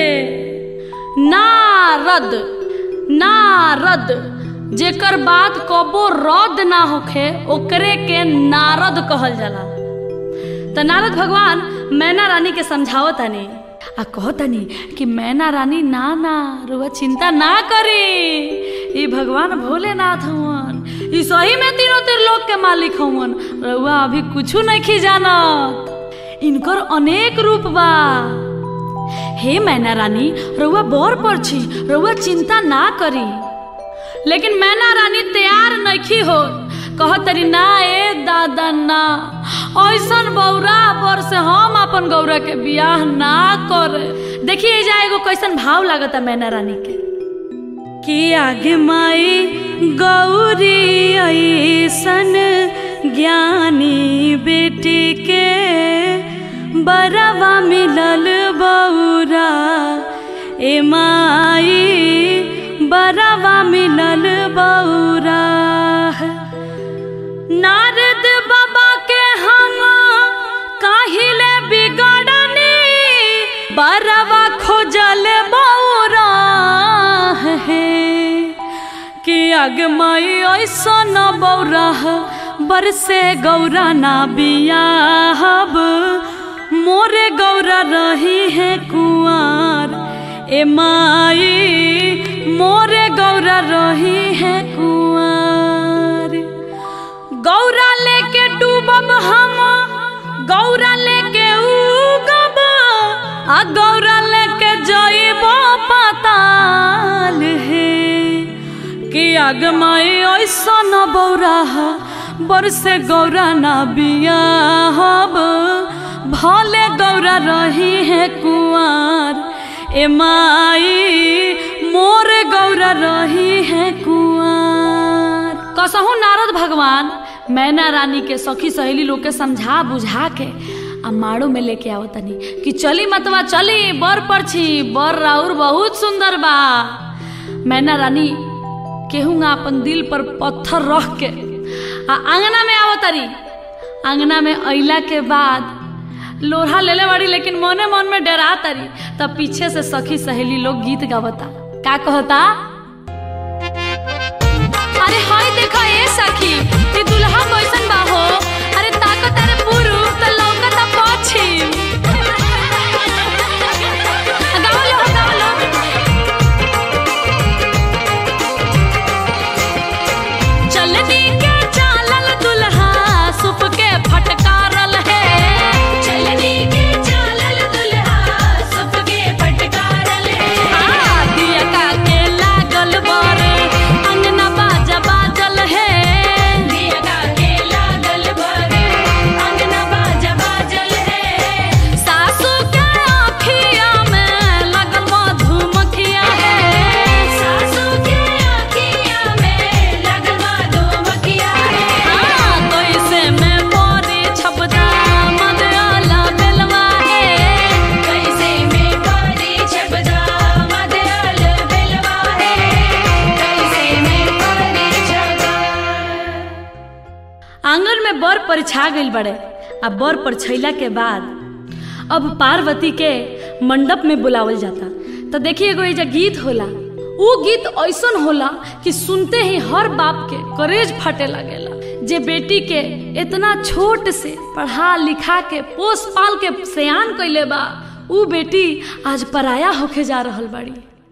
नारद नारद जेकर बात कबो रद्द ना होखे ओकरे के नारद कहल जाला त नारद भगवान मैना रानी के समझावतानी आ कहतानी कि मैना रानी ना ना रुआ चिंता ना करी ई भगवान भोलेनाथ हवन ई सही में तीनों त्रिलोक के मालिक हवन रुआ अभी कुछू नहीं जानत इनकर अनेक रूप बा हे मैना रानी रउआ बर पर छी रउआ चिंता ना करी लेकिन मैना रानी तैयार नइखी हो कहतरी ना ए दादा ना ऐसन बौरा बर से हम अपन गौरा के बियाह ना करे देखिए जा एगो कैसन भाव लागता मैना रानी के कि आगे माई गौरी ऐसन ज्ञानी बेटी के बरवा मिलल बौरा ए माई बरवा मिलल बौरा नारद बाबा के हम काहिले बिगड़नी बरवा खोजल बौरा है कि अगमई ऐसन बौरा बरसे गौरा ना बियाहब मोरे गौरा रही है कुआर ए माई मोरे गौरा रही है कुआर गौरा लेके डूबब हम गौरा लेके उगब आ गौरा लेके जइब पताल हे कि आग माई ऐसा न बौरा बरसे गौरा ना बिया हब भले गौरा रही है कुआर ए माई मोर गौरा रही है कुआर कसहु नारद भगवान मैना रानी के सखी सहेली लोग के समझा बुझा के आ माड़ो में लेके आओ तनी कि चली मतवा चली बर परछी बर राउर बहुत सुंदर बा मैना रानी केहूँगा अपन दिल पर पत्थर रख के आ आंगना में आओ तरी आंगना में अइला के बाद लोढ़ा लेले बाड़ी लेकिन मने मन में डरा तरी तब पीछे से सखी सहेली लोग गीत गावता का कहता अरे हाय देखा ए सखी ये दुल्हा कैसन बा हो अरे ताको तारे पूरु त लौकता पश्चिम गाओ लो गाओ लो चलनी के चालल दुल्हा सुप के फटकारल है चलनी के चालल दुल्हा सबके फटकारल है आ, दिया का के लागल बर अंगना बाजा बाजल है दिया का के लागल बर अंगना बाजा बाजल है सासू के आँखिया में लगल मधुमक्खिया है सासू के आँखिया में लगल मधुमक्खिया है हाँ, कैसे में मोरी छपदा मदयाला बेलवा है कैसे में पारी छबदा मदयाल बेलवा है कैसे में पारी छबदा आंगन में बर परिछा गइल बड़े आ बर परिछैला के बाद अब पार्वती के मंडप में बुलावल जाता तो देखिए एगो एजा गीत होला ऊ गीत ऐसन होला कि सुनते ही हर बाप के करेज फटे लगेला जे बेटी के इतना छोट से पढ़ा लिखा के पोस पाल के सयान कैले बा ऊ बेटी आज पराया होके जा रहल बाड़ी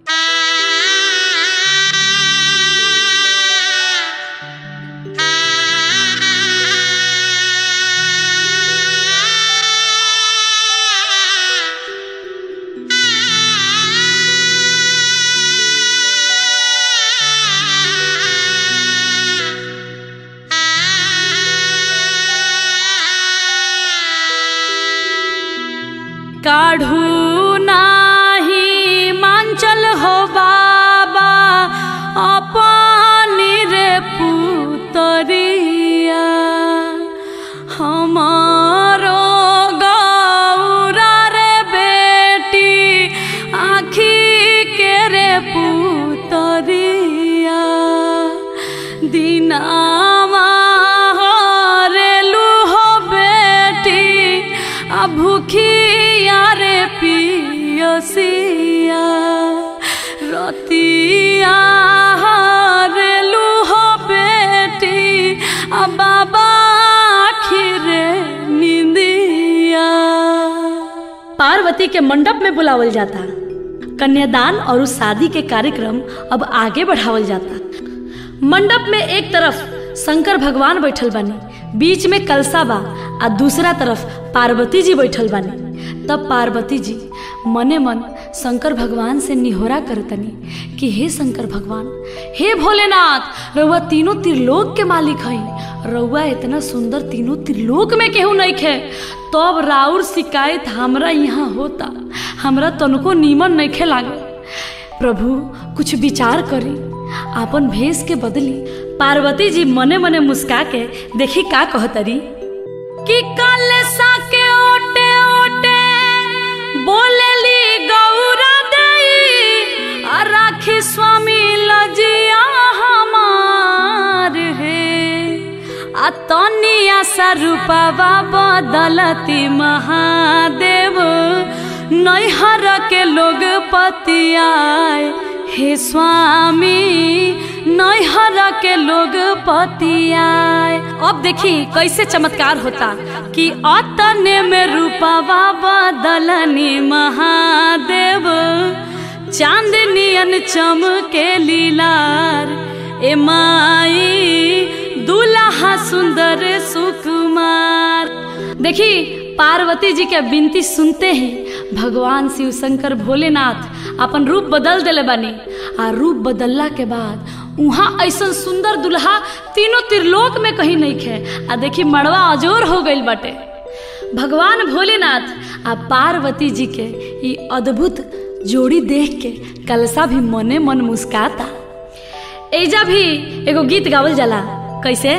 काढ़ू नाही मांचल हो बाबा अपनी रे पुतरिया हमारो गौरा रे बेटी आखी के रे पुतरिया दिनामा हरेलू हो बेटी आ भूखिया रे पियसिया रतिया हरेलू हो बेटी आ बाबा आखिरे निंदिया पार्वती के मंडप में बुलावल जाता कन्यादान और उस शादी के कार्यक्रम अब आगे बढ़ावल जाता मंडप में एक तरफ शंकर भगवान बैठल बानी बीच में कलसा बा आ दूसरा तरफ पार्वती जी बैठल बानी तब पार्वती जी मने मन शंकर भगवान से निहोरा करतनी कि हे शंकर भगवान हे भोलेनाथ रउआ तीनों त्रिलोक के मालिक हई रउआ इतना सुंदर तीनों त्रिलोक में केहू नहीं खे तब राउर शिकायत हमरा यहाँ होता हमरा तनको नीमन नहीं खे लागे प्रभु कुछ विचार करी आपन भेष के बदली पार्वती जी मने मने मुस्का के देखी का कहतरी कि कल सा के ओटे ओटे बोलेली गौरा देई आ राखी स्वामी लजिया हमार हे आ तनिया सा रूपवा बदलती महादेव नैहर के लोग पतियाए हे स्वामी नैहर के लोग पतियाए अब देखी कैसे चमत्कार होता कि अतने में रूपवा बदलनी महादेव चांदनियन चमके लीलार ए माई दुल्हा सुंदर सुकुमार देखी पार्वती जी के विनती सुनते ही भगवान शिव शंकर भोलेनाथ अपन रूप बदल दिले बानी आ रूप बदलला के बाद उहाँ ऐसन सुंदर दुल्हा तीनों त्रिलोक में कहीं नहीं खे आ देखी मड़वा अजोर हो गईल बाटे भगवान भोलेनाथ आ पार्वती जी के ई अद्भुत जोड़ी देख के कलसा भी मने मन मुस्काता एजा भी एगो गीत गावल जाला कैसे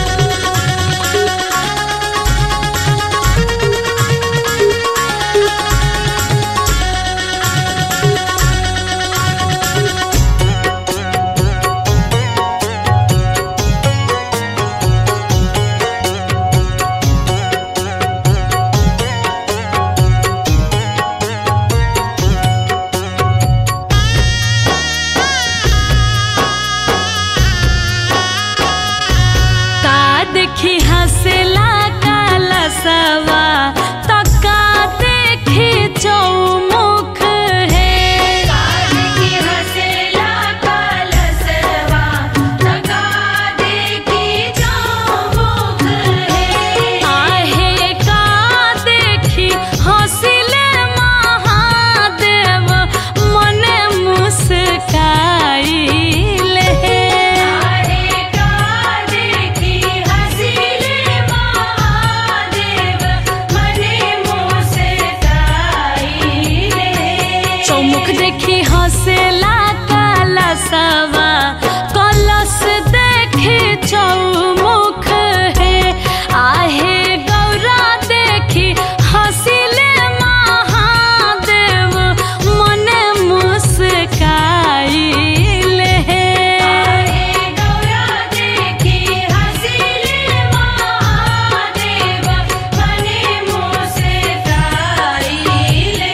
का देखी हंसला काला सवा तका देखी चौमुख है देखी हंसला कलसवा तका देखी चौमुख है आहे का देखी हंसिले महादेव मने मुस्काइले आरे का देखी हंसिले महादेव मने मोसे काईले चौमुख देखी हंसेला काला सवा कलश देखी चौमुख है आहे गौरा देखी हंसिले महादेव मने मुस्काइले आरे गौरा देखी हंसिले महादेव मने मोसे काईले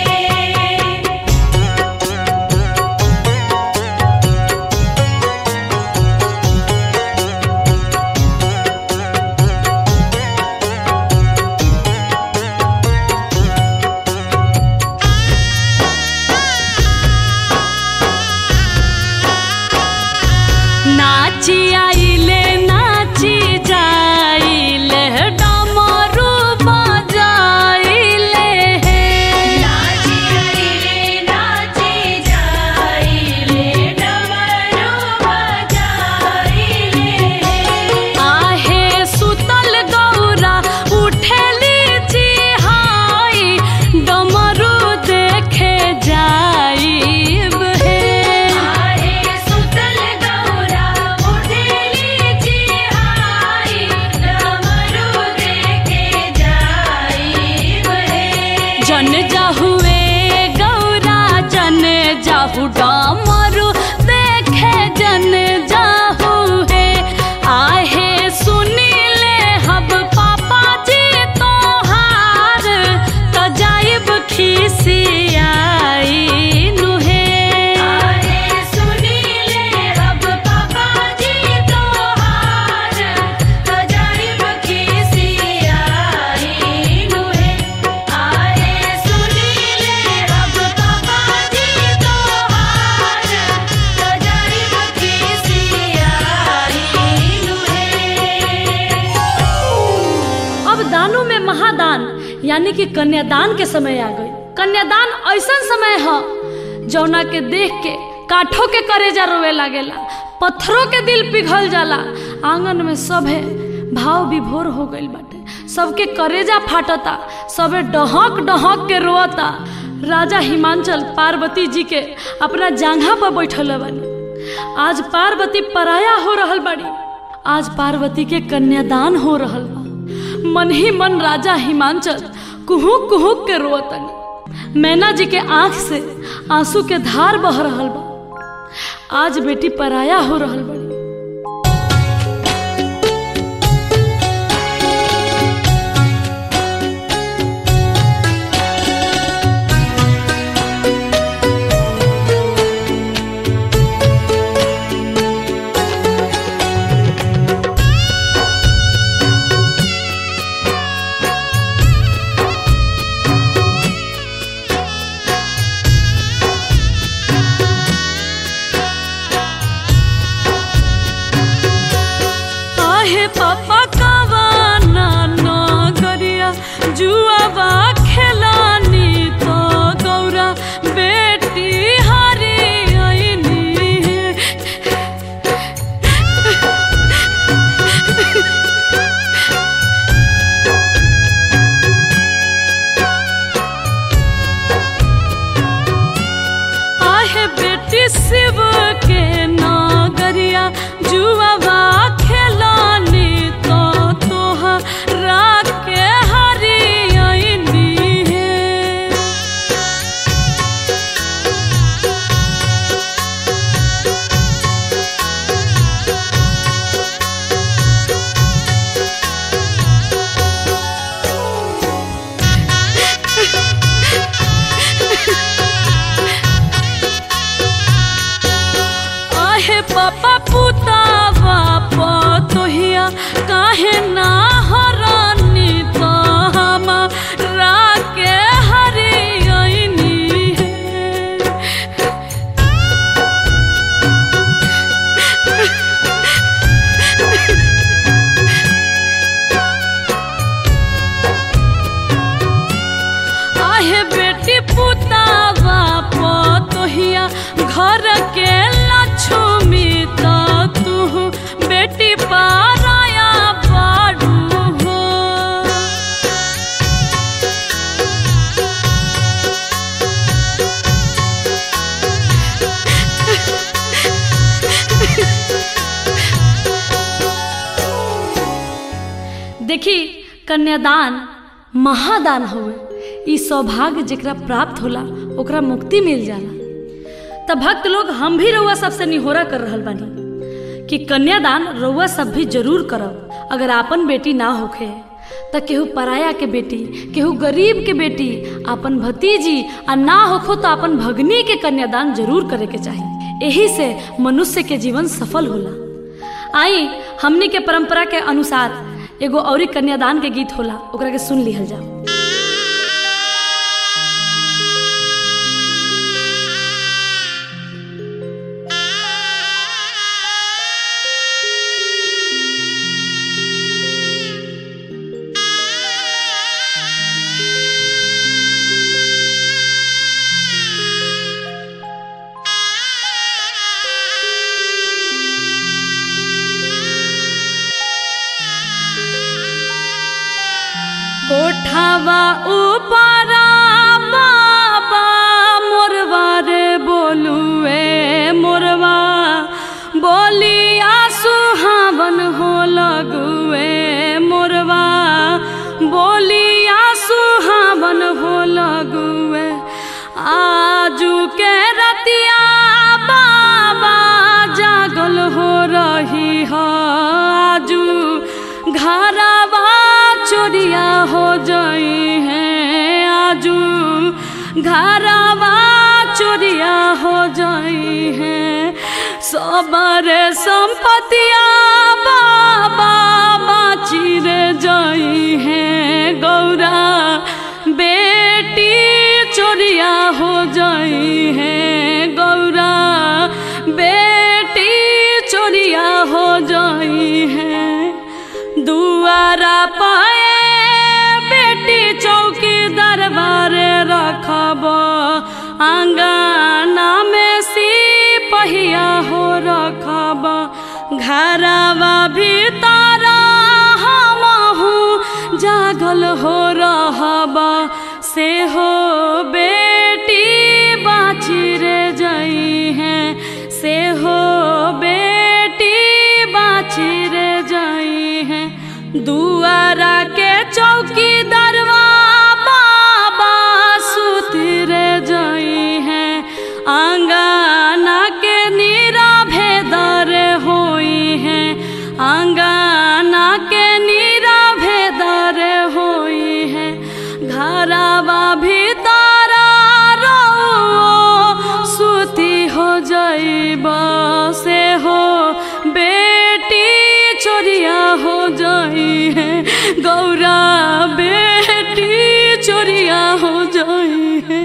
नाची आइले नाची जाइले डमरू बजाइले नाची आईले नाची जाईले डमरू बजाईले आहे सुतल गौरा उठेली चिहाई डमरू देखे जाइब हे आहे सुतल गौरा उठेली चिहाई डमरू देखे जाईब हे जन जाहुए गौरा जन जाहु डमरू देखे जन जाहु हे आहे सुनीले हब पापा जी तोहार त जाइब खिसियाई नुहे आहे सुनीले अब पापा जी तोहार अजाइब खिसियाई नुहे आहे सुनीले अब पापा जी तोहार अजाइब खिसियाई नुहे अब दानों में महादान यानी कि कन्यादान के समय आ गई कन्यादान ऐसा समय है जौना के देख के काठों के करेजा रोवे लागेला पत्थरों के दिल पिघल जाला आंगन में सभे भाव विभोर हो गईल बाटे सबके करेजा फाटता सबे डहक डहक के रोता राजा हिमांचल पार्वती जी के अपना जांघा पर बैठल बानी आज पार्वती पराया हो रहल बाड़ी आज पार्वती के कन्यादान हो रहल बा मन ही मन राजा हिमांचल कुहुक कुहुक के रोतनी मैना जी के आंख से आंसू के धार बह रहल बा आज बेटी पराया हो रहल बड़ी के नागरिया जुआवा खेलानी तो तोहरा के हरियनी है आहे पापा पुतावा पतोहिया काहे ना हरानी तो हमारा के हरियनी है आहे बेटी पुतावा पतोहिया घर के लक्ष्मी तो तू बेटी पाराया बाड़ू हो देखी कन्यादान महादान हुए ई सौभाग्य जेकरा प्राप्त होला ओकरा मुक्ति मिल जाला त भक्त लोग हम भी रउआ सबसे निहोरा कर रहल बानी कि कन्यादान रउआ सब भी जरूर करब अगर आपन बेटी ना होखे त केहू पराया के बेटी केहू गरीब के बेटी आपन भतीजी आ ना होखो तो आपन भगनी के कन्यादान जरूर करे के चाही एही से मनुष्य के जीवन सफल होला आई हमनी के परंपरा के अनुसार एगो औरी कन्यादान के गीत होला ओकरा के सुन लिहल जाओ कोठावा ऊपरा बाबा मोरवा रे बोलुए मोरवा बोलिया सुहावन हो लगुए मोरवा बोलिया सुहावन हो लगुए आजू के रतिया बाबा जागल हो रही हो आजू घरवा चोरिया हो जाई है आजू घरवा चोरिया हो जाई है सबरे संपतिया बाबा बाची रे जाई है गौरा बेटी चोरिया हो जाई है गौरा बेटी चोरिया हो जाई है दुआरा पाए बेटी चौकी दरबारे रखब आंगना में सिपहिया हो रखब घरवा भीतर हमहू जागल हो रहब से हो बेटी बाची रे जई है से हो बेटी बाची रे जई है दुआरा के चौकी दरवा बाबा सुती रे जई है आंगना के नीरा भेदर होई है आंगना के नीरा भेदर होई है घरवा भीतर रो सुती हो जाइब से हो बेटी चोरिया हो जाई है गौरा बेटी चोरिया हो जाई है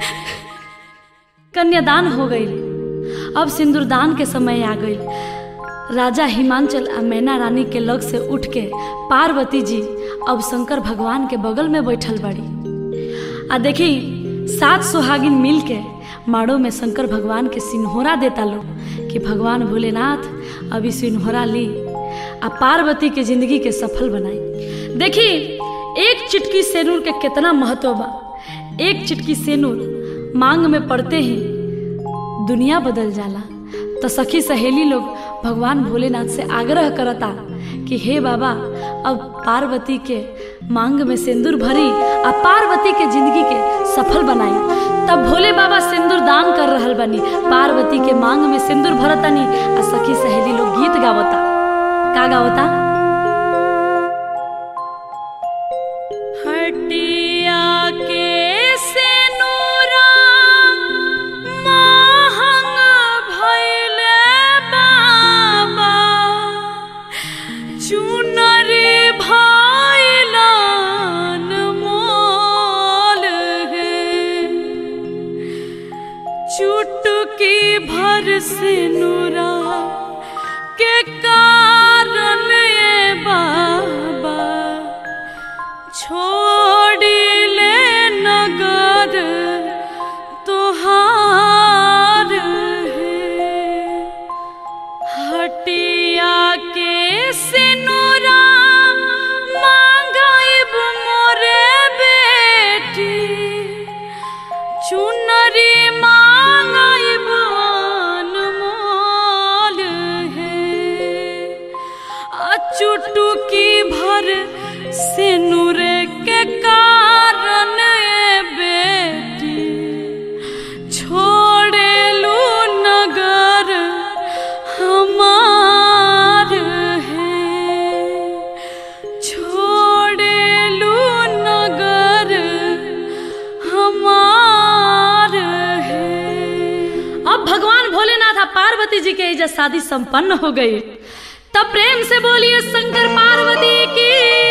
कन्यादान हो गई अब सिंदूरदान के समय आ गई राजा हिमांचल आ मैना रानी के लग से उठ के पार्वती जी अब शंकर भगवान के बगल में बैठल बड़ी आ देखी सात सुहागिन मिल के माड़ो में शंकर भगवान के सिन्होरा देता लो कि भगवान भोलेनाथ अभी सिन्होरा ली आ पार्वती के जिंदगी के सफल बनाई देखी एक चिटकी सेनूर के कितना महत्व बा एक चिटकी सेनूर मांग में पड़ते ही दुनिया बदल जाला तो सखी सहेली लोग भगवान भोलेनाथ से आग्रह करता कि हे बाबा अब पार्वती के मांग में सिंदूर भरी आ पार्वती के जिंदगी के सफल बनाई तब भोले बाबा सिंदूर दान कर रहल बनी पार्वती के मांग में सिंदूर भरतनी आ सखी सहेली लोग गीत गावता का गावता हटिया के सेनुरा महंग भइले बाबा चुनरी भइलन मोल हे चुटकी भर सिनुरा के कारण ये बाबा छोड़िले नगर तुहार है हटिया के सिनुरा मांगाइब मोरे बेटी चुनरी मांगाइब अनमोल है आ चुटुकी भर सिनुर के कारण ए बेटी छोड़ेलू नगर हमार है छोड़ेलू नगर हमार है अब भगवान भोलेनाथ और पार्वती जी के एजा शादी संपन्न हो गई तब प्रेम से बोलिए शंकर पार्वती की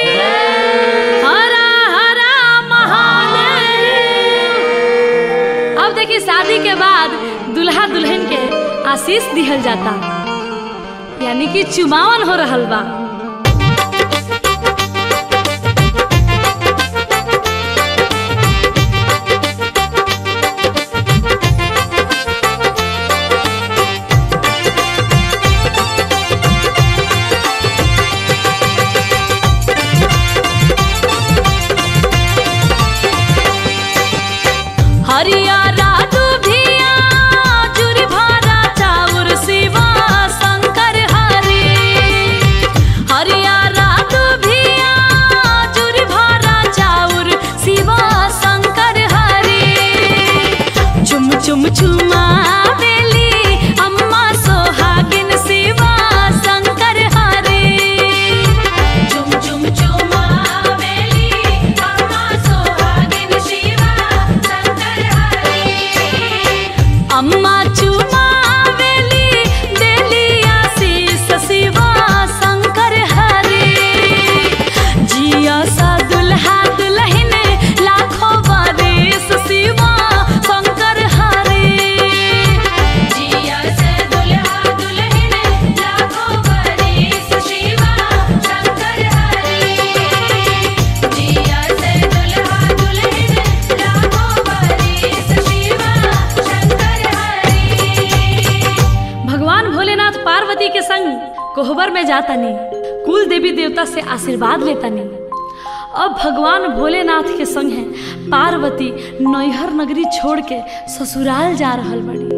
हरा हरा महादेव अब देखिए शादी के बाद दुल्हा दुल्हन के आशीष दिहल जाता यानी कि चुमावन हो रहल बा हरियारा दुभिया जुरी भारा चाउर शिवा शंकर हरि हरियारा दुभिया जुरी भारा चाउर शिवा शंकर हरि चुम चुम चुमा बेली अम्मा सोहागिन शिवा शंकर हरि चुम चुम चुमावेली अम्मा सोहागिन शिवा शंकर हरि अम्मा चुमावेली देली आशीष शिवा शंकर हरि जिया सा दुल्हा दुल्हन लाखों बारिश शिवा शंकर हरि जिया से दुल्हा दुल्हन लाखों बरिस शिवा शंकर हरि जिया से दुल्हा दुल्हन लाखों बरिस शिवा शंकर हरि भगवान भोलेनाथ पार्वती के संग कोहबर में जातनी कुल देवी देवता से आशीर्वाद लेतनी अब भगवान भोलेनाथ के संग है पार्वती नैहर नगरी छोड़ के ससुराल जा रहल बड़ी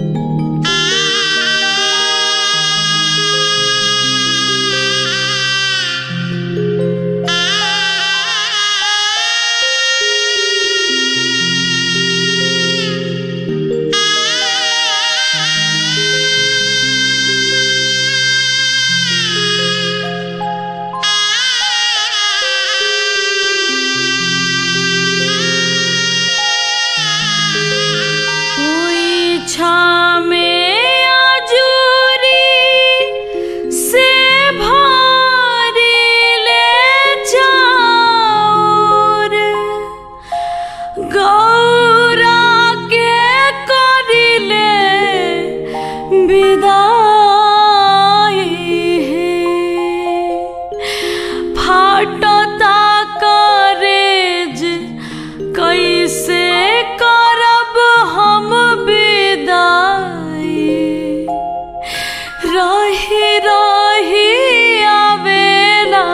हुई छामे अजूरी से भारी ले जाऊर गौरा के करिले विदाई है फाटता करेज कैसे करब हम विदाई रही रही आवेला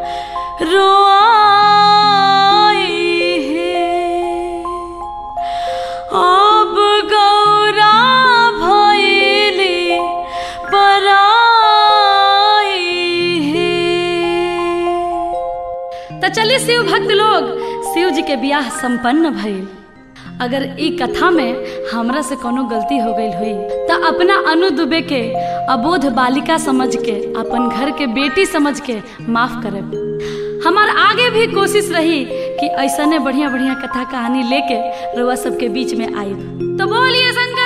रोआई है अब गौरा भैली चली शिव भक्त लोग शिव जी के बियाह संपन्न भइल अगर ई कथा में हमरा से कोनो गलती हो गई हुई तो अपना अनु दुबे के अबोध बालिका समझ के अपन घर के बेटी समझ के माफ करे हमार आगे भी कोशिश रही कि ऐसने बढ़िया बढ़िया कथा कहानी लेके रुआ सबके बीच में आई तो बोलिए शंकर